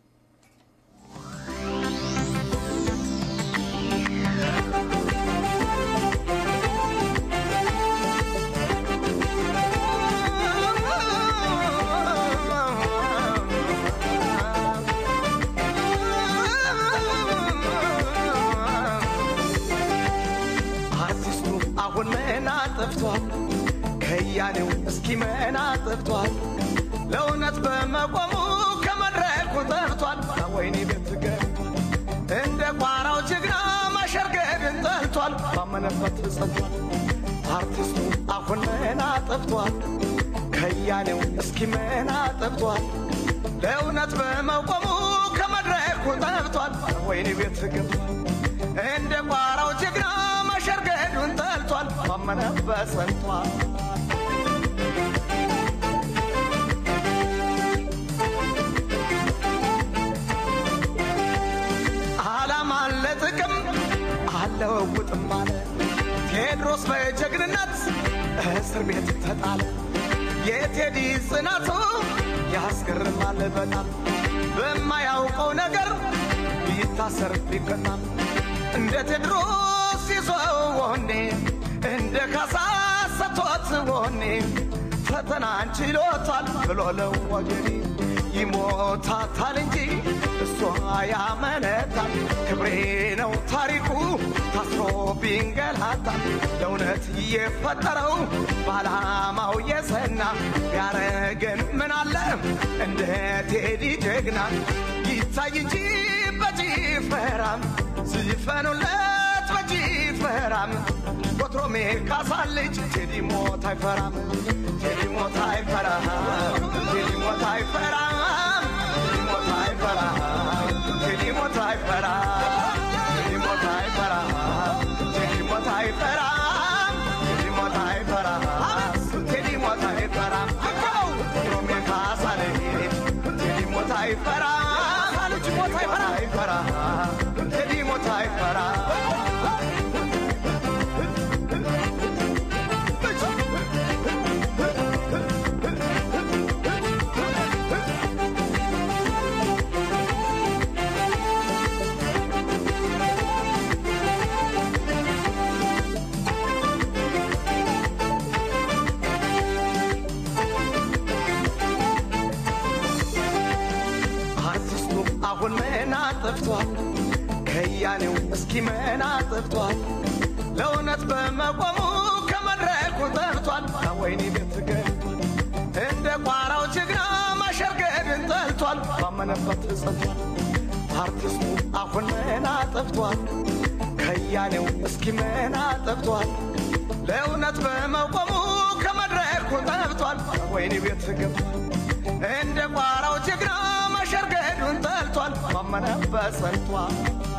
ጠፍቷል ከያኔው እስኪ መና ጠፍቷል ለእውነት በመቆሙ ከመድረኩ ጠፍቷል ወይኔ ቤት ገብቷል እንደ ቋራው ጀግና ማሸርገድን ጠልቷል ባመነበት ጸንቷል አርቲስቱ አሁን መና ጠፍቷል ከያኔው እስኪ መና ጠፍቷል ለእውነት በመቆሙ ከመድረኩ ጠፍቷል ወይኔ ቤት ገብቷል እንደ ቋራው ጀግና ማሸርገዱን ጠልቷል ባመነበት ጸንቷል አላማ ለጥቅም አለውጥ ቴዎድሮስ በጀግንነት እስር ቤት ተጣለ። የቴዲ ጽናቱ ያስገርማል በጣም በማያውቀው ነገር ቢታሰር ቢቀጣም እንደ ቴድሮስ ይዞ ወኔ እንደ ካሳ ሰጥቶት ወኔ ፈተናን ችሎታል ብሎ ለወገኔ ይሞታታል እንጂ እሷ ያመነታል። ክብሬ ነው ታሪኩ ታስሮ ቢንገላታል ለእውነት የፈጠረው በዓላማው የሰና ቢያረገን ምን አለ እንደ ቴዲ ጀግና ይታይ እንጂ በጭፈራም ዝፈኑለት በጭፈራም ወትሮሜ ካሳ ልጅ ቴዲ ሞት አይፈራም ቴዲ ሞት አይፈራም ቴዲ ሞት አይፈራም ቴዲ ሞት አይፈራም ቴዲ ሞት አይፈራም ቴዲ ሞት አይፈራም ቴዲ ሞት አይፈራም ቴዲ ሞት አይፈራም ቴዲ ሞት አይፈራም ወትሮሜ ካሳ ልጅ ቴዲ ሞት አይፈራም ልጅ ሞት አይፈራም ቴዲ ሞት አይፈራም አርቲስቱ አሁን ምን አጥፍቷል? ከያኔው እስኪ ምን አጥፍቷል? ለእውነት በመቆሙ ከመድረኩ ጠፍቷል። ወይኔ ቤት ገብቷል። እንደ ቋራው ጀግና ማሸርገድን ጠልቷል። ባመነበት ጸንቷል። አርቲስቱ አሁን ምን አጥፍቷል? ከያኔው እስኪ ምን አጥፍቷል? ለእውነት በመቆሙ ከመድረኩ ጠፍቷል። ወይኔ ቤት ገብቷል። እንደ ቋራው ጀግና ማሸርገዱን ጠልቷል። ባመነበት ጸንቷል።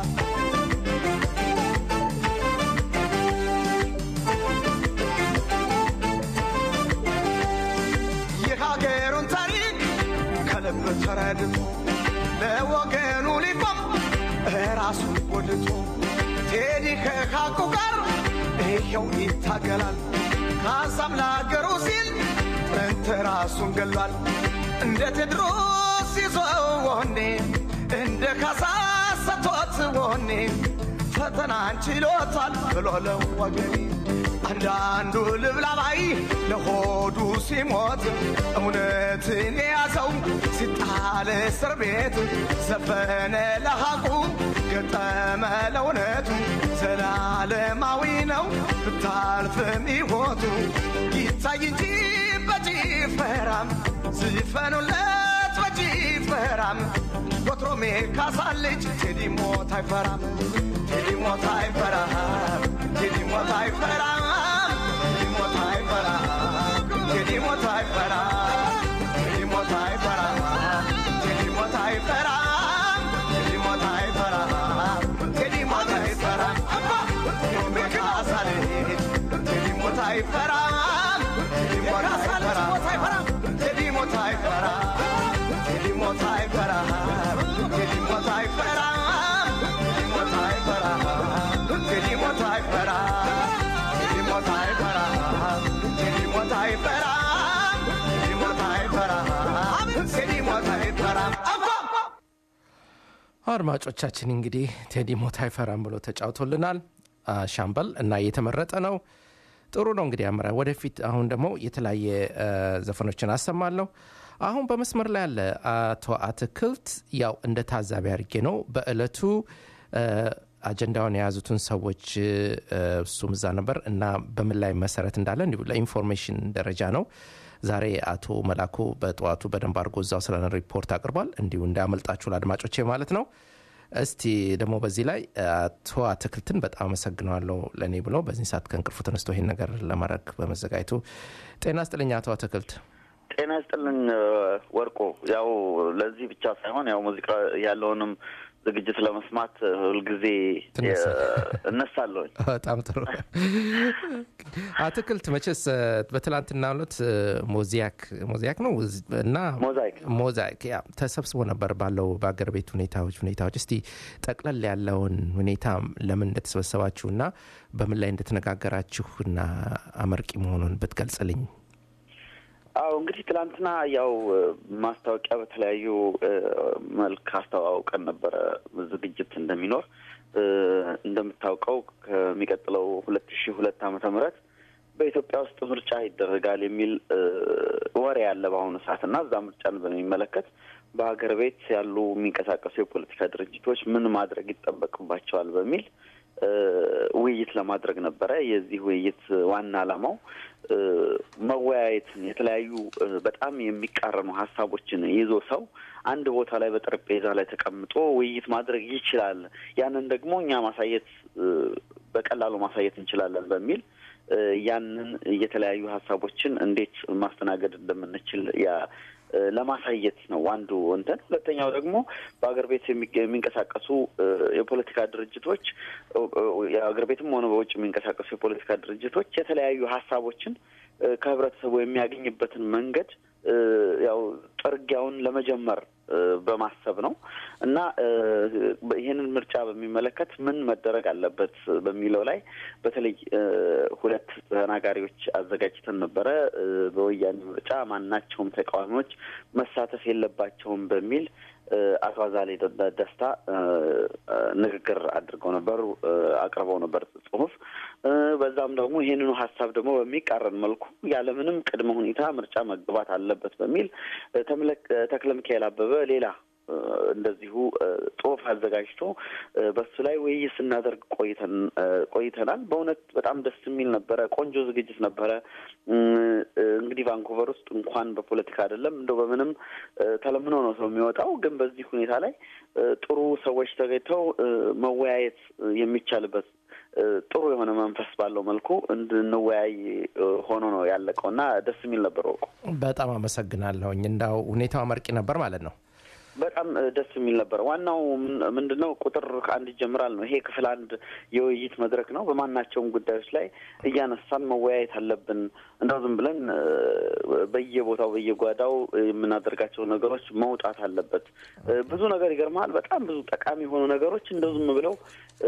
የሀገሩን ታሪክ ከልብ ተረድቶ ለወገኑ ሊቆም ራሱን ጎድቶ ቴዲ ከካቁ ጋር ይኸው ይታገላል። ካሳም ለሀገሩ ሲል ጥንት ራሱን ገሏል። እንደ ቴድሮስ ይዞ ወኔ እንደ ካሳ ሰጥቶት ወኔ ፈተናን ችሎታል ብሎ ለወገኔ አንዳንዱ ልብላባይ ለሆዱ ሲሞት እውነትን የያዘው ሲጣል እስር ቤት ዘፈነ ለሐቁ ገጠመ ለእውነቱ ዘላለማዊ ነው ብታልፍም ሕይወቱ ይታይ እንጂ በጭፈራም ዝፈኑለት በጭፈራም ወትሮሜ ካሳ ልጅ ቴዲ ሞት አይፈራም ቴዲ ሞት አይፈራም ቴዲ ሞት አይፈራም ቴዲ ሞት አይፈራም ቴዲ ሞት አይፈራም ቴዲ ሞት አይፈራም ቴዲ ሞት አይፈራም ቴዲ ሞት አይፈራም ቴዲ ሞት አይፈራም ወትሮሜ ካሳ ልጅ ቴዲ ሞት አይፈራም ቴዲ ሞት አይፈራም ቴዲ ሞት አይፈራም ቴዲ ሞት አይፈራም ቴዲ ሞት አይፈራም ቴዲ ሞት አይፈራም ቴዲ ሞት አይፈራም ቴዲ ሞት አይፈራም ቴዲ ሞት አይፈራም ቴዲ ሞት አይፈራም ቴዲ ሞት አይፈራም አድማጮቻችን እንግዲህ ቴዲ ሞት አይፈራም ብሎ ተጫውቶልናል አ፣ ሻምበል እና እየተመረጠ ነው። ጥሩ ነው እንግዲህ አምራ ወደፊት። አሁን ደግሞ የተለያየ አ፣ ዘፈኖችን አሰማለሁ። አሁን በመስመር ላይ ያለ አቶ አትክልት ያው እንደ ታዛቢ አድርጌ ነው በእለቱ አ፣ አጀንዳውን የያዙትን ሰዎች አ፣ እሱም እዛ ነበር እና በምን ላይ መሰረት እንዳለ እንዲሁ ለኢንፎርሜሽን ደረጃ ነው። ዛሬ አቶ መላኩ በጠዋቱ በደንብ አድርጎ እዛው ስለ ሪፖርት አቅርቧል። እንዲሁ እንዳያመልጣችሁ ለአድማጮቼ ማለት ነው። እስቲ ደግሞ በዚህ ላይ አቶ አትክልትን በጣም አመሰግነዋለሁ ለእኔ ብሎ በዚህ ሰዓት ከእንቅልፉ ተነስቶ ይሄን ነገር ለማድረግ በመዘጋጀቱ ጤና ስጥልኝ አቶ አትክልት። ጤና ይስጥልን ወርቆ። ያው ለዚህ ብቻ ሳይሆን ያው ሙዚቃ ያለውንም ዝግጅት ለመስማት ሁልጊዜ ትነሳ- የ- እነሳለሁኝ። በጣም ጥሩ አትክልት መቼስ እ፣ በትላንትና ዕለት እ፣ ሞዛይክ ሞዛይክ ነው እና ሞዛይክ ሞዛይክ ያ ተሰብስቦ ነበር ባለው በአገር ቤት ሁኔታዎች ሁኔታዎች እስቲ ጠቅለል ያለውን ሁኔታ ለምን እንደተሰበሰባችሁ እና በምን ላይ እንደተነጋገራችሁ እና አመርቂ መሆኑን ብትገልጽልኝ አዎ እንግዲህ ትናንትና ያው እ፣ ማስታወቂያ በተለያዩ እ፣ መልክ አስተዋውቀን ነበረ ዝግጅት እንደሚኖር እ፣ እንደምታውቀው ከሚቀጥለው ሁለት ሺ ሁለት ዓመተ ምህረት በኢትዮጵያ ውስጥ ምርጫ ይደረጋል የሚል እ፣ ወሬ ያለ በአሁኑ ሰዓት እና እዛ ምርጫን በሚመለከት በሀገር ቤት ያሉ የሚንቀሳቀሱ የፖለቲካ ድርጅቶች ምን ማድረግ ይጠበቅባቸዋል በሚል እ፣ ውይይት ለማድረግ ነበረ። የዚህ ውይይት ዋና ዓላማው እ፣ መወያየትን የተለያዩ እ፣ በጣም የሚቃረኑ ሀሳቦችን ይዞ ሰው አንድ ቦታ ላይ በጠረጴዛ ላይ ተቀምጦ ውይይት ማድረግ ይችላል። ያንን ደግሞ እኛ ማሳየት እ፣ በቀላሉ ማሳየት እንችላለን በሚል እ፣ ያንን የተለያዩ ሀሳቦችን እንዴት ማስተናገድ እንደምንችል ያ እ፣ ለማሳየት ነው አንዱ እንትን። ሁለተኛው ደግሞ በሀገር ቤት የሚገ- የሚንቀሳቀሱ እ፣ የፖለቲካ ድርጅቶች እ፣ እ፣ የሀገር ቤትም ሆነ በውጭ የሚንቀሳቀሱ የፖለቲካ ድርጅቶች የተለያዩ ሀሳቦችን እ፣ ከህብረተሰቡ የሚያገኝበትን መንገድ እ፣ ያው ጥርጊያውን ለመጀመር እ፣ በማሰብ ነው እና እ፣ ይህንን ምርጫ በሚመለከት ምን መደረግ አለበት በሚለው ላይ በተለይ እ፣ ሁለት ተናጋሪዎች አዘጋጅተን ነበረ። እ፣ በወያኔ ምርጫ ማናቸውም ተቃዋሚዎች መሳተፍ የለባቸውም በሚል እ፣ አቶ አዛሌ ደ- ደስታ እ፣ እ፣ ንግግር አድርገው ነበር፣ እ፣ አቅርበው ነበር ጽሁፍ። እ፣ በዛም ደግሞ ይህንኑ ሀሳብ ደግሞ በሚቃረን መልኩ ያለምንም ቅድመ ሁኔታ ምርጫ መግባት አለበት በሚል እ፣ ተምለክ- እ፣ ተክለ ሚካኤል አበበ ሌላ እ፣ እንደዚሁ እ፣ ጽሁፍ አዘጋጅቶ እ፣ በሱ ላይ ውይይት ስናደርግ ቆይተን እ፣ ቆይተናል። በእውነት በጣም ደስ የሚል ነበረ። ቆንጆ ዝግጅት ነበረ። እ፣ እ፣ እንግዲህ ቫንኩቨር ውስጥ እንኳን በፖለቲካ አይደለም እንደው በምንም እ፣ ተለምኖ ነው ሰው የሚወጣው። ግን በዚህ ሁኔታ ላይ እ፣ ጥሩ ሰዎች ተገኝተው እ፣ መወያየት እ፣ የሚቻልበት እ፣ ጥሩ የሆነ መንፈስ ባለው መልኩ እንድንወያይ እ፣ ሆኖ ነው ያለቀው እና ደስ የሚል ነበር ወቁ በጣም አመሰግናለሁኝ እንዳው ሁኔታው አመርቂ ነበር ማለት ነው በጣም እ፣ ደስ የሚል ነበር። ዋናው ምን- ምንድን ነው ቁጥር ከአንድ ይጀምራል ነው። ይሄ ክፍል አንድ የውይይት መድረክ ነው። በማናቸውም ጉዳዮች ላይ እያነሳን መወያየት አለብን። እንደው ዝም ብለን እ፣ በየቦታው በየጓዳው የምናደርጋቸው ነገሮች መውጣት አለበት። እ፣ ብዙ ነገር ይገርመሃል። በጣም ብዙ ጠቃሚ የሆኑ ነገሮች እንደው ዝም ብለው እ፣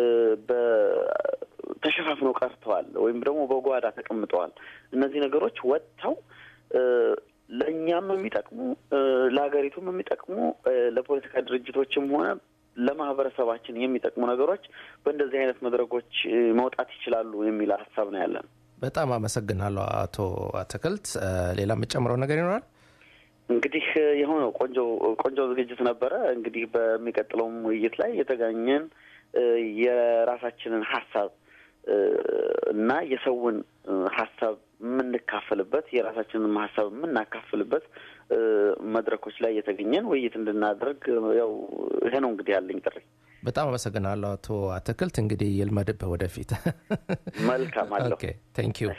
በ- ተሸፋፍነው ቀርተዋል ወይም ደግሞ በጓዳ ተቀምጠዋል። እነዚህ ነገሮች ወጥተው እ፣ ለእኛም የሚጠቅሙ እ፣ ለሀገሪቱም የሚጠቅሙ እ፣ ለፖለቲካ ድርጅቶችም ሆነ ለማህበረሰባችን የሚጠቅሙ ነገሮች በእንደዚህ አይነት መድረኮች እ፣ መውጣት ይችላሉ የሚል ሀሳብ ነው ያለን። በጣም አመሰግናለሁ አቶ አትክልት እ፣ ሌላ የምጨምረው ነገር ይኖራል እንግዲህ እ፣ የሆነው ቆንጆ ቆንጆ ዝግጅት ነበረ። እንግዲህ በሚቀጥለውም ውይይት ላይ የተገኘን እ፣ የራሳችንን ሀሳብ እ፣ እና የሰውን እ፣ ሀሳብ የምንካፈልበት የራሳችንን ሀሳብ የምናካፍልበት እ፣ መድረኮች ላይ የተገኘን ውይይት እንድናደርግ ያው ይሄ ነው እንግዲህ ያለኝ ጥሪ። በጣም አመሰግናለሁ አቶ አትክልት እንግዲህ ይልመድብህ ወደፊት መልካም አለሁ። ኦኬ ቴንክ ዩ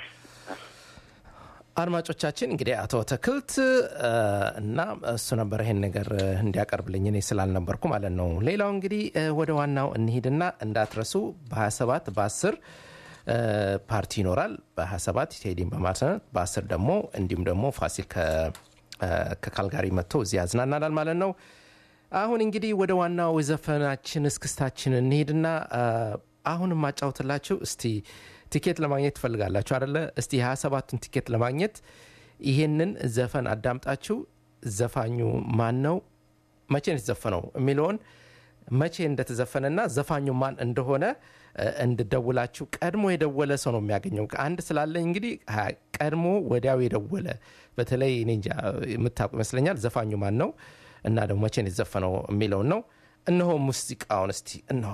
አድማጮቻችን እንግዲህ አቶ አትክልት እ፣ እና እሱ ነበር ይሄን ነገር እ፣ እንዲያቀርብልኝ እኔ ስላልነበርኩ ማለት ነው ሌላው እንግዲህ እ፣ ወደ ዋናው እንሂድና እንዳትረሱ በ27 በ10 ፓርቲ ይኖራል በ27 ቴዲን በማለት በ10 ደግሞ እንዲሁም ደግሞ ፋሲል ከ- እ፣ ከካልጋሪ መጥቶ እዚህ ያዝናናናል ማለት ነው አሁን እንግዲህ ወደ ዋናው ዘፈናችን እስክስታችን እንሄድና አ፣ አሁን የማጫውትላችሁ እስቲ ቲኬት ለማግኘት ትፈልጋላችሁ አደለ? እስቲ የ27ቱን ቲኬት ለማግኘት ይሄንን ዘፈን አዳምጣችሁ ዘፋኙ ማን ነው፣ መቼ ነው የተዘፈነው የሚለውን መቼ እንደተዘፈነና ዘፋኙ ማን እንደሆነ እ፣ እንድደውላችሁ ቀድሞ የደወለ ሰው ነው የሚያገኘው። አንድ ስላለኝ እንግዲህ ሀ- ቀድሞ ወዲያው የደወለ በተለይ እኔ እንጃ የምታውቁ ይመስለኛል ዘፋኙ ማን ነው እና ደግሞ መቼ ነው የተዘፈነው የሚለውን ነው። እነሆ ሙዚቃውን እስቲ እነሆ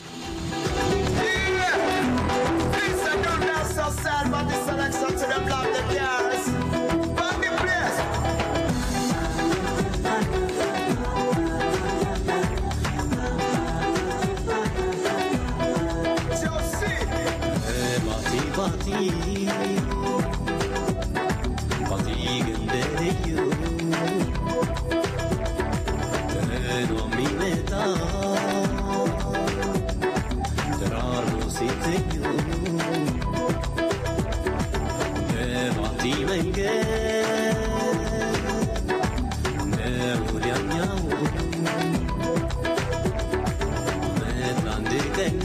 Things are done now so sad, but the selection to them love the girls. But the place. Josie. Bati bati Bati göndereyo Teno mi meta መንገድ ነው ወዲያኛው ዓመት አንድ ቀን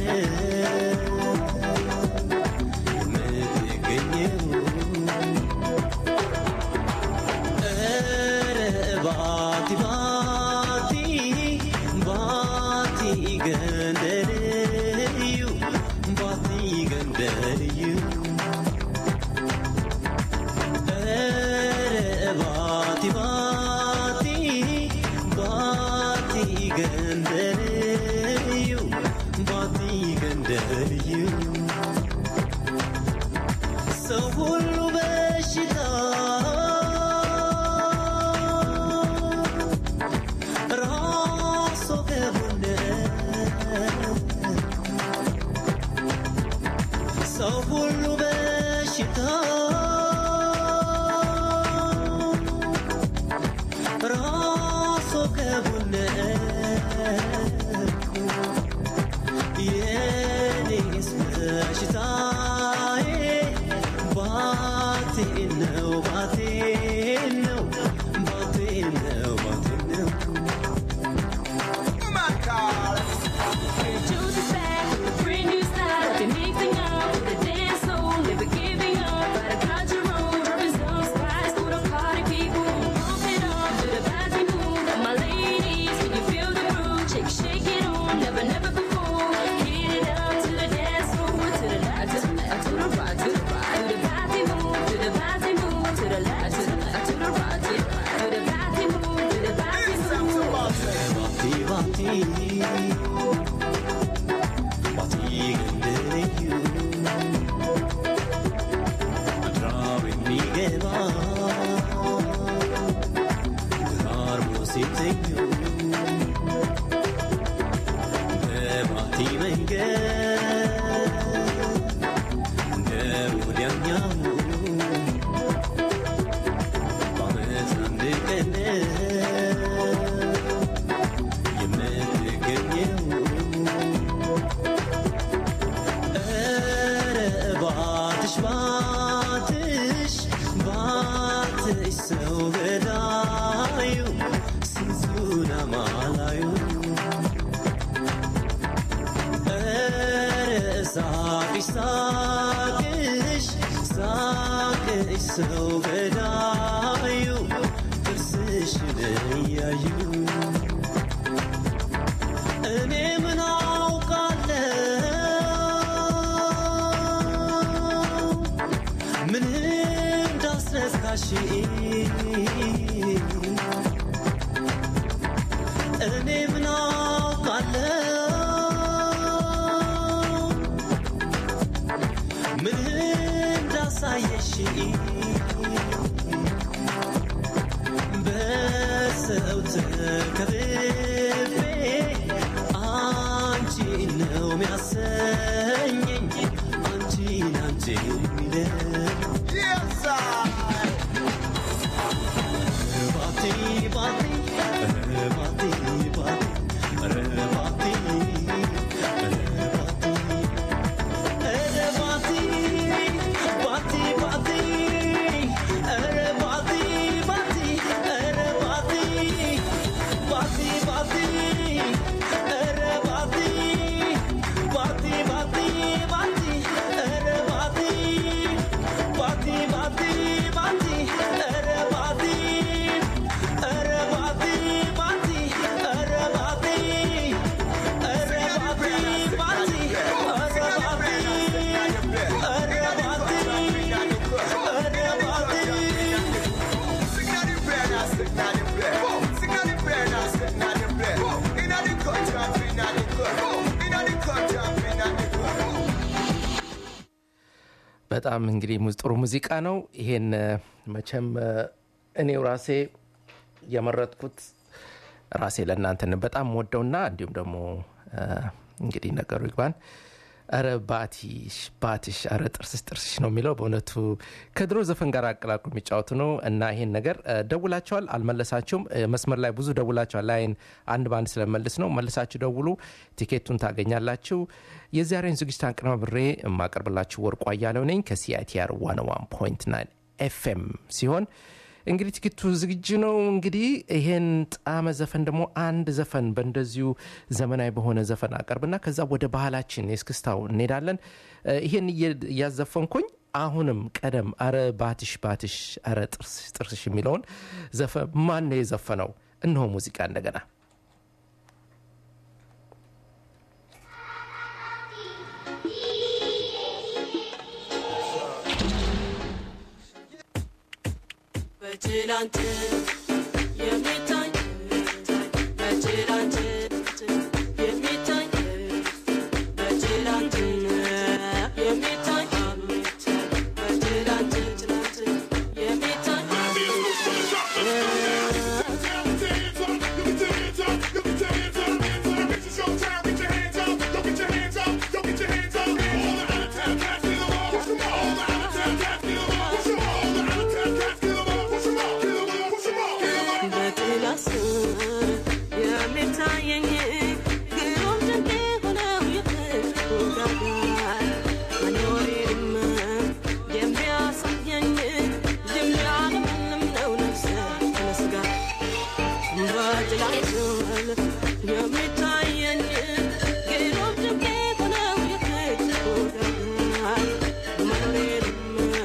የምትገኘው ኧረ ባቲ ባቲ ባቲ ገንደልዩ ባቲ ገንደልዩ ባቲ ባቲ ባቲ ገንደልዩ ባቲ ገንደልዩ ሰው ሁሉ በሽታ ራሶ ገቡነ ሰው ሁሉ በሽታ ራሶ ገቡነ የኔስ በሽታዬ ባቴ ነው ባቴ ነው ባቴ ነው ባቴ ነው My God. Choose a bag, a brand new style. I've been mixing up with the dance floor, never giving up. But I got your own rubber zone spice for the party people. Pump it up to the party move. And my ladies, can you feel the groove? Shake, shake it on, never, never before. Hit it up to the dance floor, to the left, to the left, to the right, to the right. To the party move, to the party move, to the left, to the left, to the right, to the right. To the party move, to the party Listen to move. Martin. ባቲ ባቲ ባቲ ገንደልዩ ምድራው የሚገባ ተራርሞ ሲተኙ በባቲ መንገድ እንደ ወዲያኛው በዓመት አንድ ቀን የምትገኘው ኧረ ባትሽ ባትሽ ባትሽ ሰው ገዳዩ ስንቱን አማላዩ ኧረ ሳቅሽ ሳቅሽ ሳቅሽ ሰው ገዳዩ ጥርስሽን እያዩ እኔ ምን አውቃለሁ ምን እንዳስነካሽ እኔ ምን አውቃለሁ ምን እንዳሳየሽ በሰው ተከብቤ አንቺ ነው የሚያሰኘኝ አንቺን አንቺ የሚለኝ Yes, sir. ባቲ ባቲ ኧረ ባቲ ባቲ ኧረ ባቲ ኧረ ባቲ ኧረ ባቲ ባቲ ባቲ ኧረ ባቲ ባቲ ኧረ ባቲ ባቲ ባቲ ኧረ ባቲ ባቲ ባቲ ባቲ ኧረ ባቲ ባቲ ባቲ ባቲ ኧረ ባቲ ኧረ ባቲ ባቲ ኧረ ባቲ ኧረ ባቲ ባቲ ኧረ ባቲ ኧረ ባቲ ኧረ ባቲ Sing out the bed, now sing out the bed. Sing out the bed, now sing out the bed. Inna the country, inna the country. Inna the country, inna the country. በጣም እንግዲህ ሙዝ- ጥሩ ሙዚቃ ነው። ይሄን እ፣ መቼም እ፣ እኔው ራሴ የመረጥኩት ራሴ ለእናንተ ነው በጣም ወደውና እንዲሁም ደግሞ እ፣ እንግዲህ ነገሩ ይግባን ረ ባቲሽ ባትሽ ረ ጥርስሽ ጥርስሽ ነው የሚለው በእውነቱ ከድሮ ዘፈን ጋር አቀላቅሎ የሚጫወቱ ነው እና ይሄን ነገር እ፣ ደውላቸዋል አልመለሳችሁም እ፣ መስመር ላይ ብዙ ደውላቸዋል ላይን አንድ በአንድ ስለመልስ ነው መልሳችሁ ደውሉ ቲኬቱን ታገኛላችሁ የዛሬን ዝግጅት አቀናብሬ የማቀርብላችሁ ወርቁ አያለው ነኝ ከሲአይቲአር 101.9 ኤፍኤም ሲሆን እንግዲህ ትኬቱ ዝግጁ ነው። እንግዲህ ይሄን ጣመ ዘፈን ደግሞ አንድ ዘፈን በእንደዚሁ ዘመናዊ በሆነ ዘፈን አቀርብና ከዛ ወደ ባህላችን የእስክስታው እንሄዳለን። እ፣ ይሄን እየ- እያዘፈንኩኝ አሁንም ቀደም አረ ባትሽ ባትሽ አረ ጥርስሽ ጥርስሽ የሚለውን ዘፈን ማን ነው የዘፈነው? እነሆ ሙዚቃ እንደገና በትላንት የሚታይ በትላንት የሚታይ በትላንት የሚታይ በትላንት የሚታይ በጥላ ስር የሚታየኝ ግሩም ድንቅ የሆነው የፍቅሩ ጋጋር መኖሬንም የሚያሳየኝ የሚያለመልም ነው ነፍሰ ከነስጋ በጥላ ስር የሚታየኝ ግሩም ድንቅ የሆነው የፍቅሩ ጋጋር መኖሬንም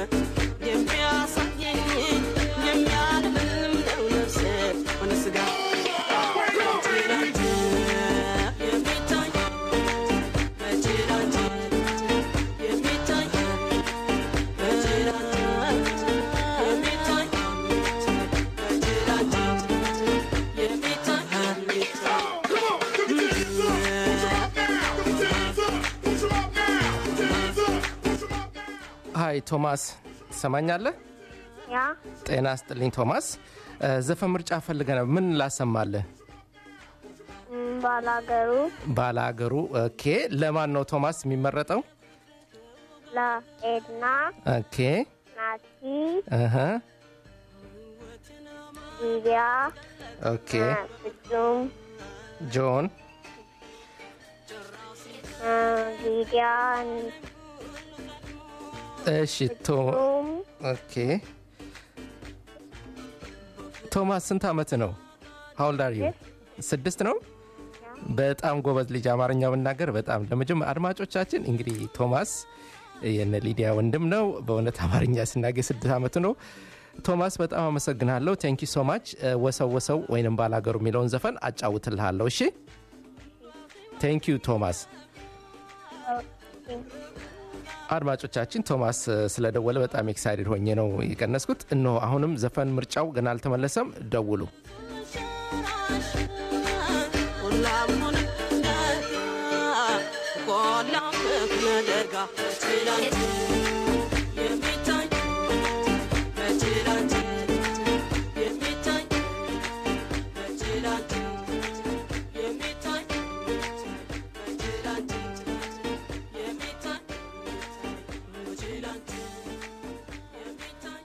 የሚያሳየኝ የሚያለመልም ነው ነፍሰ ከነስጋ በትላንት የሚታይ በትላንት የሚታይ በትላንት የሚታይ በትላንት የሚታይ ሀይ ቶማስ ትሰማኛለህ? ያ ጤና ስጥልኝ ቶማስ። እ፣ ዘፈን ምርጫ ፈልገ ነው። ምን ላሰማለህ? ም፣ ባላገሩ ባላገሩ። ኦኬ። ለማን ነው ቶማስ የሚመረጠው? ለኤድና ኦኬ። ናቲ እህ፣ ሊቢያ ኦኬ። ፍጹም ጆን እ፣ ሊዲያ እሺ። ቶ ፍጹም ኦኬ። ቶማስ ስንት ዓመት ነው? ሀውልድ አር ዩ? ስድስት ነው። በጣም ጎበዝ ልጅ አማርኛ መናገር በጣም ለመጀመ አድማጮቻችን እንግዲህ ቶማስ የነ ሊዲያ ወንድም ነው። በእውነት አማርኛ ሲናገር ስድስት ዓመቱ ነው። ቶማስ በጣም አመሰግናለሁ። ቴንኪ ሶ ማች። ወሰው ወሰው ወይንም ባላገሩ የሚለውን ዘፈን አጫውትልሃለሁ። እሺ ቴንኪ ዩ ቶማስ። አድማጮቻችን ቶማስ እ፣ ስለደወለ በጣም ኤክሳይድድ ሆኜ ነው የቀነስኩት። እነሆ አሁንም ዘፈን ምርጫው ገና አልተመለሰም። ደውሉ። ቆላም ሆነ ቆላም ነደጋ በትላንት የሚታይ በትላንት የሚታይ በትላንት የሚታይ በትላንት የሚታይ በትላንት የሚታይ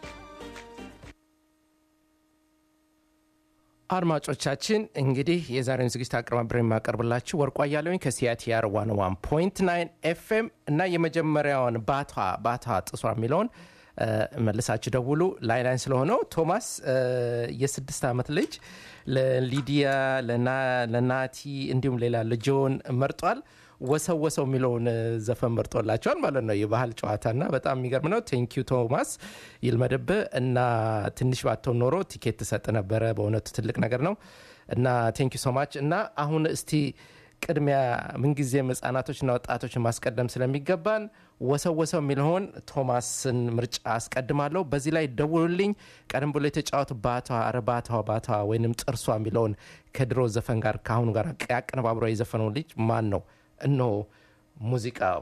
አድማጮቻችን እንግዲህ የዛሬውን ዝግጅት አቀርባብረ የማቀርብላችሁ ወርቋ እያለሁኝ ከሲያቲአር ዋን ዋን ፖይንት ናይን ኤፍኤም እና የመጀመሪያውን ባቷ ባቷ ጥሷ የሚለውን እ፣ መልሳችሁ ደውሉ። ላይ ላይን ስለሆነው ቶማስ እ፣ የስድስት ዓመት ልጅ ለሊዲያ ለና- ለናቲ እንዲሁም ሌላ ልጆን መርጧል። ወሰው ወሰው የሚለውን እ፣ ዘፈን መርጦላቸዋል ማለት ነው። የባህል ጨዋታና በጣም የሚገርም ነው። ቴንኪዩ ቶማስ ይልመድብህ እና ትንሽ ባተው ኖሮ ቲኬት ትሰጥ ነበረ። በእውነቱ ትልቅ ነገር ነው እና ቴንኪዩ ሶማች እና አሁን እስቲ ቅድሚያ ምንጊዜም ህጻናቶችና ወጣቶችን ማስቀደም ስለሚገባን ወሰው ወሰው የሚለውን ቶማስን ምርጫ አስቀድማለሁ። በዚህ ላይ ደውሉልኝ። ቀደም ብሎ የተጫወቱ ባቷ ኧረ ባቷ ባቷ ወይንም ጥርሷ የሚለውን ከድሮ ዘፈን ጋር ከአሁኑ ጋር ያቀነባብሮ የዘፈነው ልጅ ማን ነው? እነሆ ሙዚቃው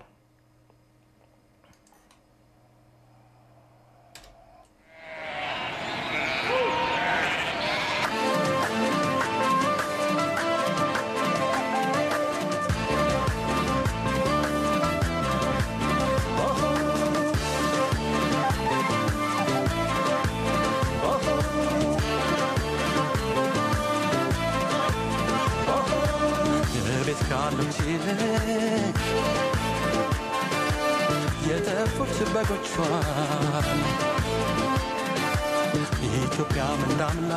የቤት ካሉት ይልቅ የተፉት በጎቿን ኢትዮጵያ ምናምና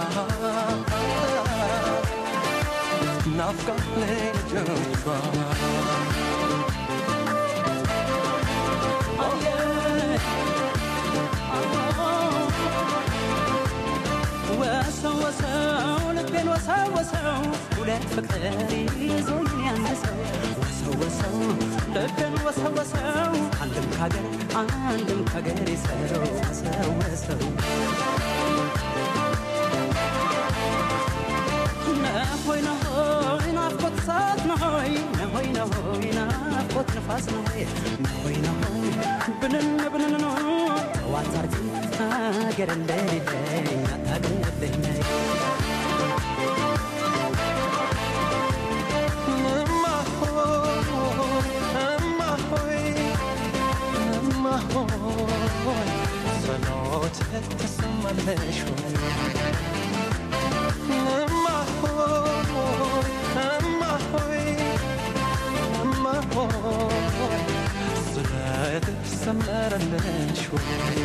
ናፍቃ ልጆቿ ወሰው ወሰው ልቤን ወሰው ወሰው ሁለት ፍቅር ይዞኝ ያነሰው ወሰው ወሰው ልቤን ወሰው ወሰው አንድም ካገር አንድም ካገር ሰው ወሰው ወሰው ነሆይ ነሆይ ናፍቆት እሳት ነሆይ ነሆይ ነሆይ ናፍቆት ንፋስ ነሆይ ነሆይ ነሆይ ብንን ብንን ነው ጠዋት አርጊ አገር እንደሌለኝ አታግለለኝ እማ ሆይ እማ ሆይ እማ ሆይ ጸሎት ትሰማለሽ ሆይ እማ ሆይ እማ ሆይ እማ ሆይ ስለትሽ ሰመረልሽ ሆይ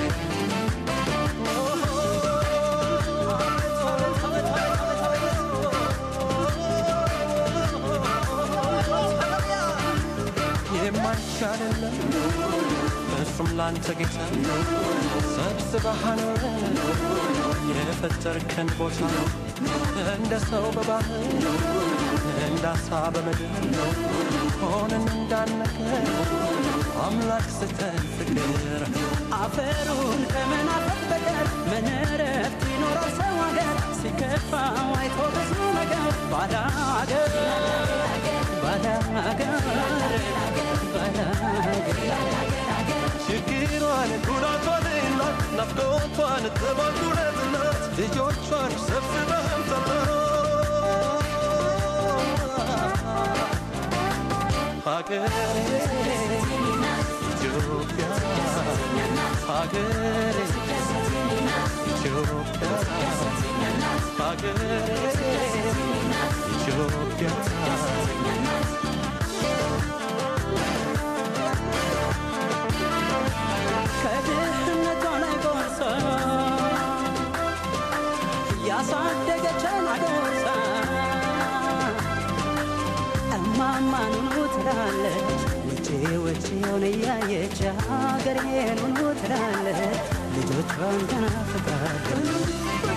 የማይቻልለም እሱም ላንተ ጌታ ሰብስበህ አኖረን የፈጠርከን ቦታ እንደ ሰው በባህር እንደ አሳ በምድር ሆነን እንዳነገር አምላክ ስተን ፍቅር አፈሩን ከመናፈቅ በቀር ምን እረፍት ይኖረው ሰው ሀገር ሲከፋው አይቶ ብዙ ነገር ባዳ ሀገር ባዳ ሀገር ባዳ ሀገር ችግሯን ጉዳቷን እናት ናፍቆቷን ጥባቱን እናት ልጆቿን ሰብስበህም ሀገሬ ኢትዮጵያ ሀገሬ ኢትዮጵያ ሀገሬ ኢትዮጵያ ከድህነቷ ላይ ጎርሳ ያሳደገችን አጎርሳ እማማ ኑኑ ትላለች ውጪ ውጪውን እያየች ሀገሬን ኑኑ ትላለች ልጆቿን ተናፍቃለች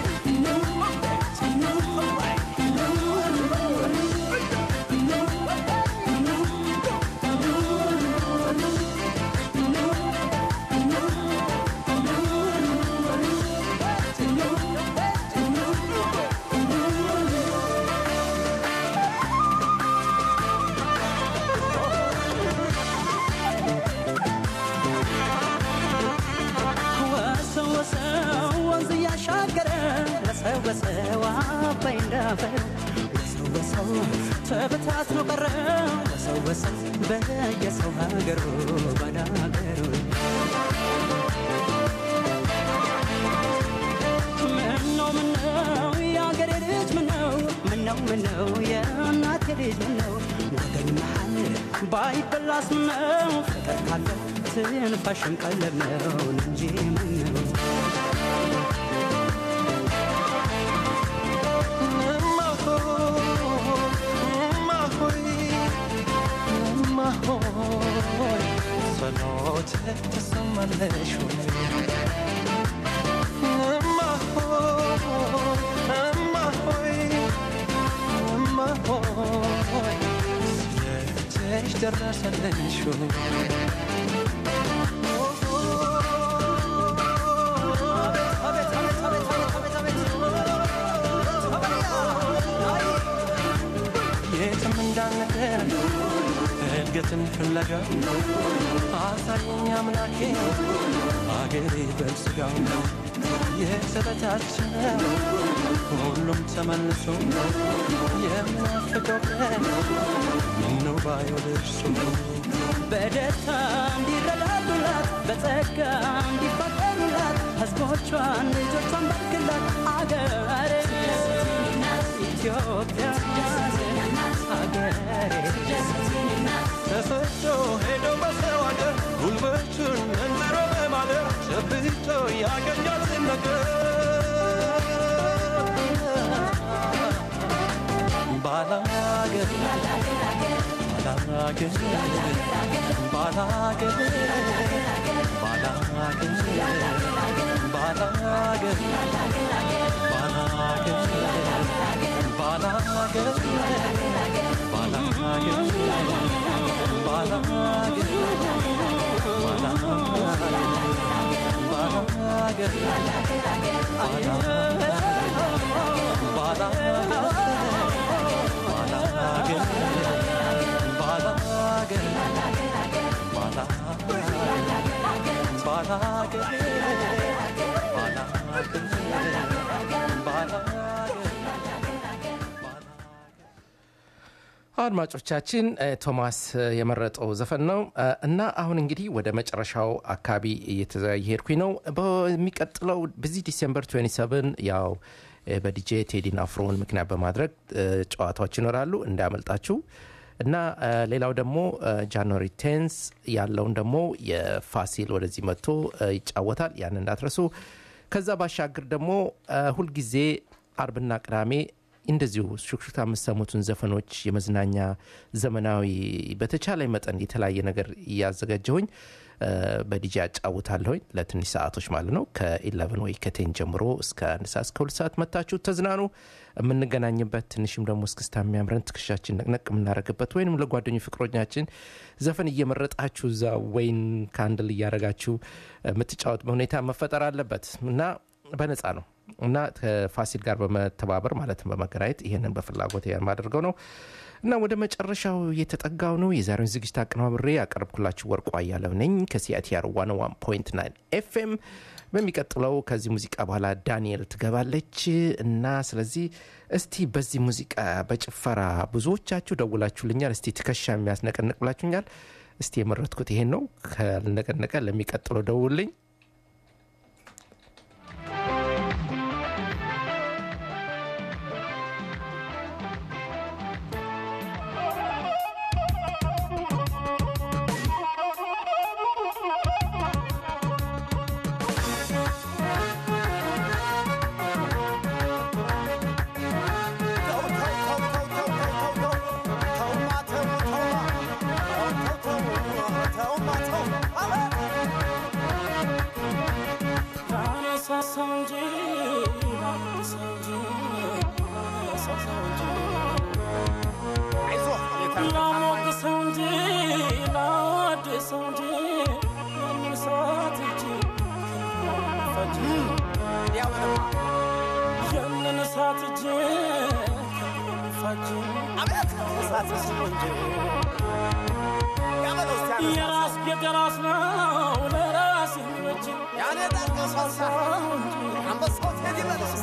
ወሰው ወሰው ወንዝ እያሻገረ ለሰው በሰው አባይ እንዳፈር ወሰው ወሰው ተበታትኖ ቀረ ወሰው ወሰው በየሰው ሀገሩ ባዳ ሀገሩ ምነው ምነው የአገሬ ልጅ ምነው ምነው ምነው የእናቴ ልጅ ምነው ወገን መሃል ባይበላስ ምነው ፍቅር ካለ ትንፋሽም ቀለብ ነው እንጂ ምነው እማ ሆይ እማ ሆይ እማ ሆይ ጸሎት ትሰማለሽ ሆይ እማ ሆይ እማ ሆይ እማ ሆይ ስለትሽ ደረሰልሽ ሆይ የትም እንዳንቀር እድገትን ፍለጋ አሳየኝ አምላኬ አገሬ በስጋው የተበታተነ ሁሉም ተመልሶ የምናፍቀው ቀን ምነው ባየው ደርሶ በደስታ እንዲረዳዱላት በጸጋ እንዲፋቀሩላት ሕዝቦቿን ልጆቿን ባርክላት አገሬ ኢትዮጵያ አገሬ ተሰዶ ሄዶ በሰው አገር ጉልበቱን መንዝሮ በማደር ጨብጦ ያገኛትን ነገር ባላገር ባላገር ባላገር ባላገር ባላገር ባላገር ባላገር ባላገር አድማጮቻችን እ፣ ቶማስ እ፣ የመረጠው ዘፈን ነው እ፣ እና አሁን እንግዲህ ወደ መጨረሻው አካባቢ እየሄድኩኝ ነው በሚቀጥለው በዚህ ዲሴምበር 27 ያው እ፣ በዲጄ ቴዲን አፍሮን ምክንያት በማድረግ እ፣ ጨዋታዎች ይኖራሉ እንዳያመልጣችሁ እና እ፣ ሌላው ደግሞ እ፣ ጃንዋሪ ቴንስ ያለውን ደግሞ የፋሲል ወደዚህ መጥቶ እ፣ ይጫወታል ያን እንዳትረሱ ከዛ ባሻገር ደግሞ እ፣ ሁልጊዜ አርብና ቅዳሜ እንደዚሁ ሹክሹክታ የምሰሙትን ዘፈኖች የመዝናኛ ዘመናዊ በተቻለ መጠን የተለያየ ነገር እያዘጋጀሁኝ እ፣ በዲጂ አጫውታለሁኝ ለትንሽ ሰዓቶች ማለት ነው ከኢለቨን ወይ ከቴን ጀምሮ እስከ አንድ ሰዓት እስከ ሁለት ሰዓት መታችሁ ተዝናኑ የምንገናኝበት ትንሽም ደግሞ እስክስታ የሚያምረን ትከሻችን ነቅነቅ የምናደርግበት ወይንም ለጓደኞ ፍቅሮኛችን ዘፈን እየመረጣችሁ እዛ ወይን ካንድል እያደረጋችሁ የምትጫወት ሁኔታ መፈጠር አለበት እና በነፃ ነው እና ከፋሲል ጋር በመተባበር ማለትም በመገናኘት ይህንን በፍላጎት የማደርገው ነው እና ወደ መጨረሻው የተጠጋው ነው የዛሬውን ዝግጅት አቀናብሬ ያቀረብኩላችሁ ወርቁ አያለው ነኝ ከሲአቲአር 101.9 ኤፍኤም በሚቀጥለው ከዚህ ሙዚቃ በኋላ ዳንኤል ትገባለች እና ስለዚህ እስቲ በዚህ ሙዚቃ በጭፈራ ብዙዎቻችሁ ደውላችሁልኛል እስቲ ትከሻ የሚያስነቀንቅ ብላችሁኛል እስቲ የመረጥኩት ይሄን ነው ካልነቀነቀ ለሚቀጥለው ደውልኝ የራስ ቤት የራስ ነው ለራስ ይመች ያኔ ዳቀሳሳ አንበሳው ቴዲ በለስ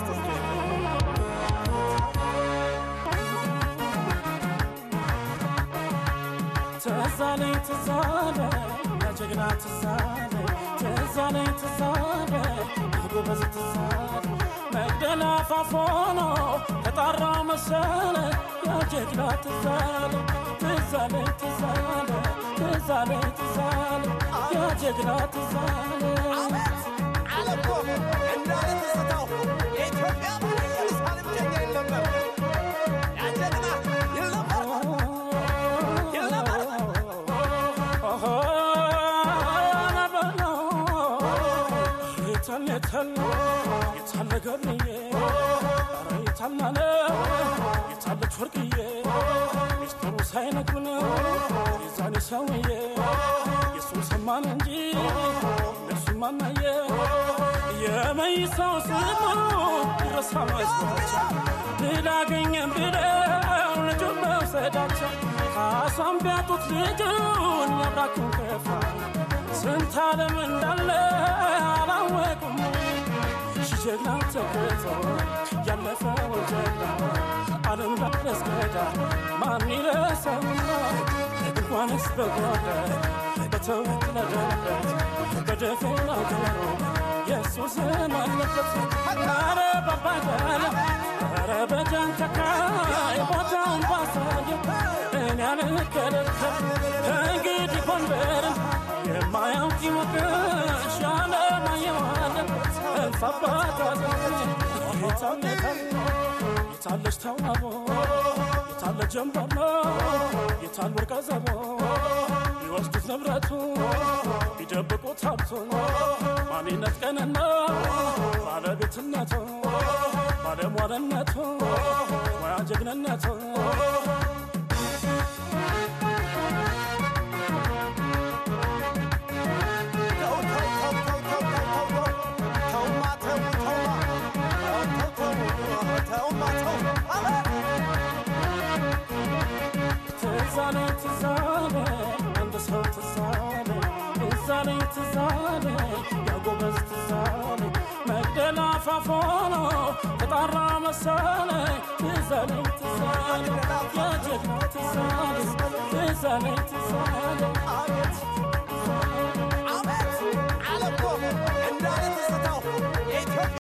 ትዛለኝ ትዛለ ያጀግና ትዛለ ትዛለኝ ትዛለ ጎበዝ ትዛለ መግደላ ፋፎኖ ተጣራ መሰለ ያጀግና ትዛለ ትዛለ ትዛለ ትዛለ ትዛለ ያጀግና ትዛለ አለኮ እንዳለ ትዝታው የኢትዮጵያ ኢየሩሳሌም ጀኛ ይለመር ያጀግና ይለመር ይለመር የታለ ገርዬ ኧረ የታላለ የታለች ወርቅዬ ሚስጥሩ ሳይነግሩን የዛኔ ሰውዬ የእሱን ሰማን እንጂ እነሱም አናየ የመይሳው ስሙ ይረሳ መስሏቸው ልላገኘም ብለው ልጁን መውሰዳቸው ካሷን ቢያጡት ልጁን ያብራኩን ከፋ ስንት ዓለም እንዳለ አላወቁም ጀግና ተገቶ ያለፈ ወጀዳ ዓለም ዳረስገዳ ማን ይረሳውና እንኳንስ በጓዳ በተወለደበት በደፈና ገሮ የሱስ ስም አለበት ኧረ ባባጋለ ኧረ በጃንተካይ ቦታውን ባሳየ እኔ አልከለከል ከእንግዲህ ጎንደርን የማያውቅ ይሞቅሽ ያለማየዋለን እንፋባታለን የታለች ተዋቦ የታለ ያለ ጀንበር ነው የታል ወርቀ ዘቦ ቢወስዱት ንብረቱ ቢደብቁት ሀብቱ ማንነት ቀንና ባለቤትነቱ ባለሟልነቱ ሙያ ጀግንነቱ ትዛኔ ትዛኔ አንድ ሰው ትዛኔ ትዛኔ ትዛኔ ያጎበዝ ትዛኔ መግደላ ፋፎኖ ተጣራ መሰለ ትዛኔ ትዛኔ የጀግና ትዛኔ ትዛኔ ትዛኔ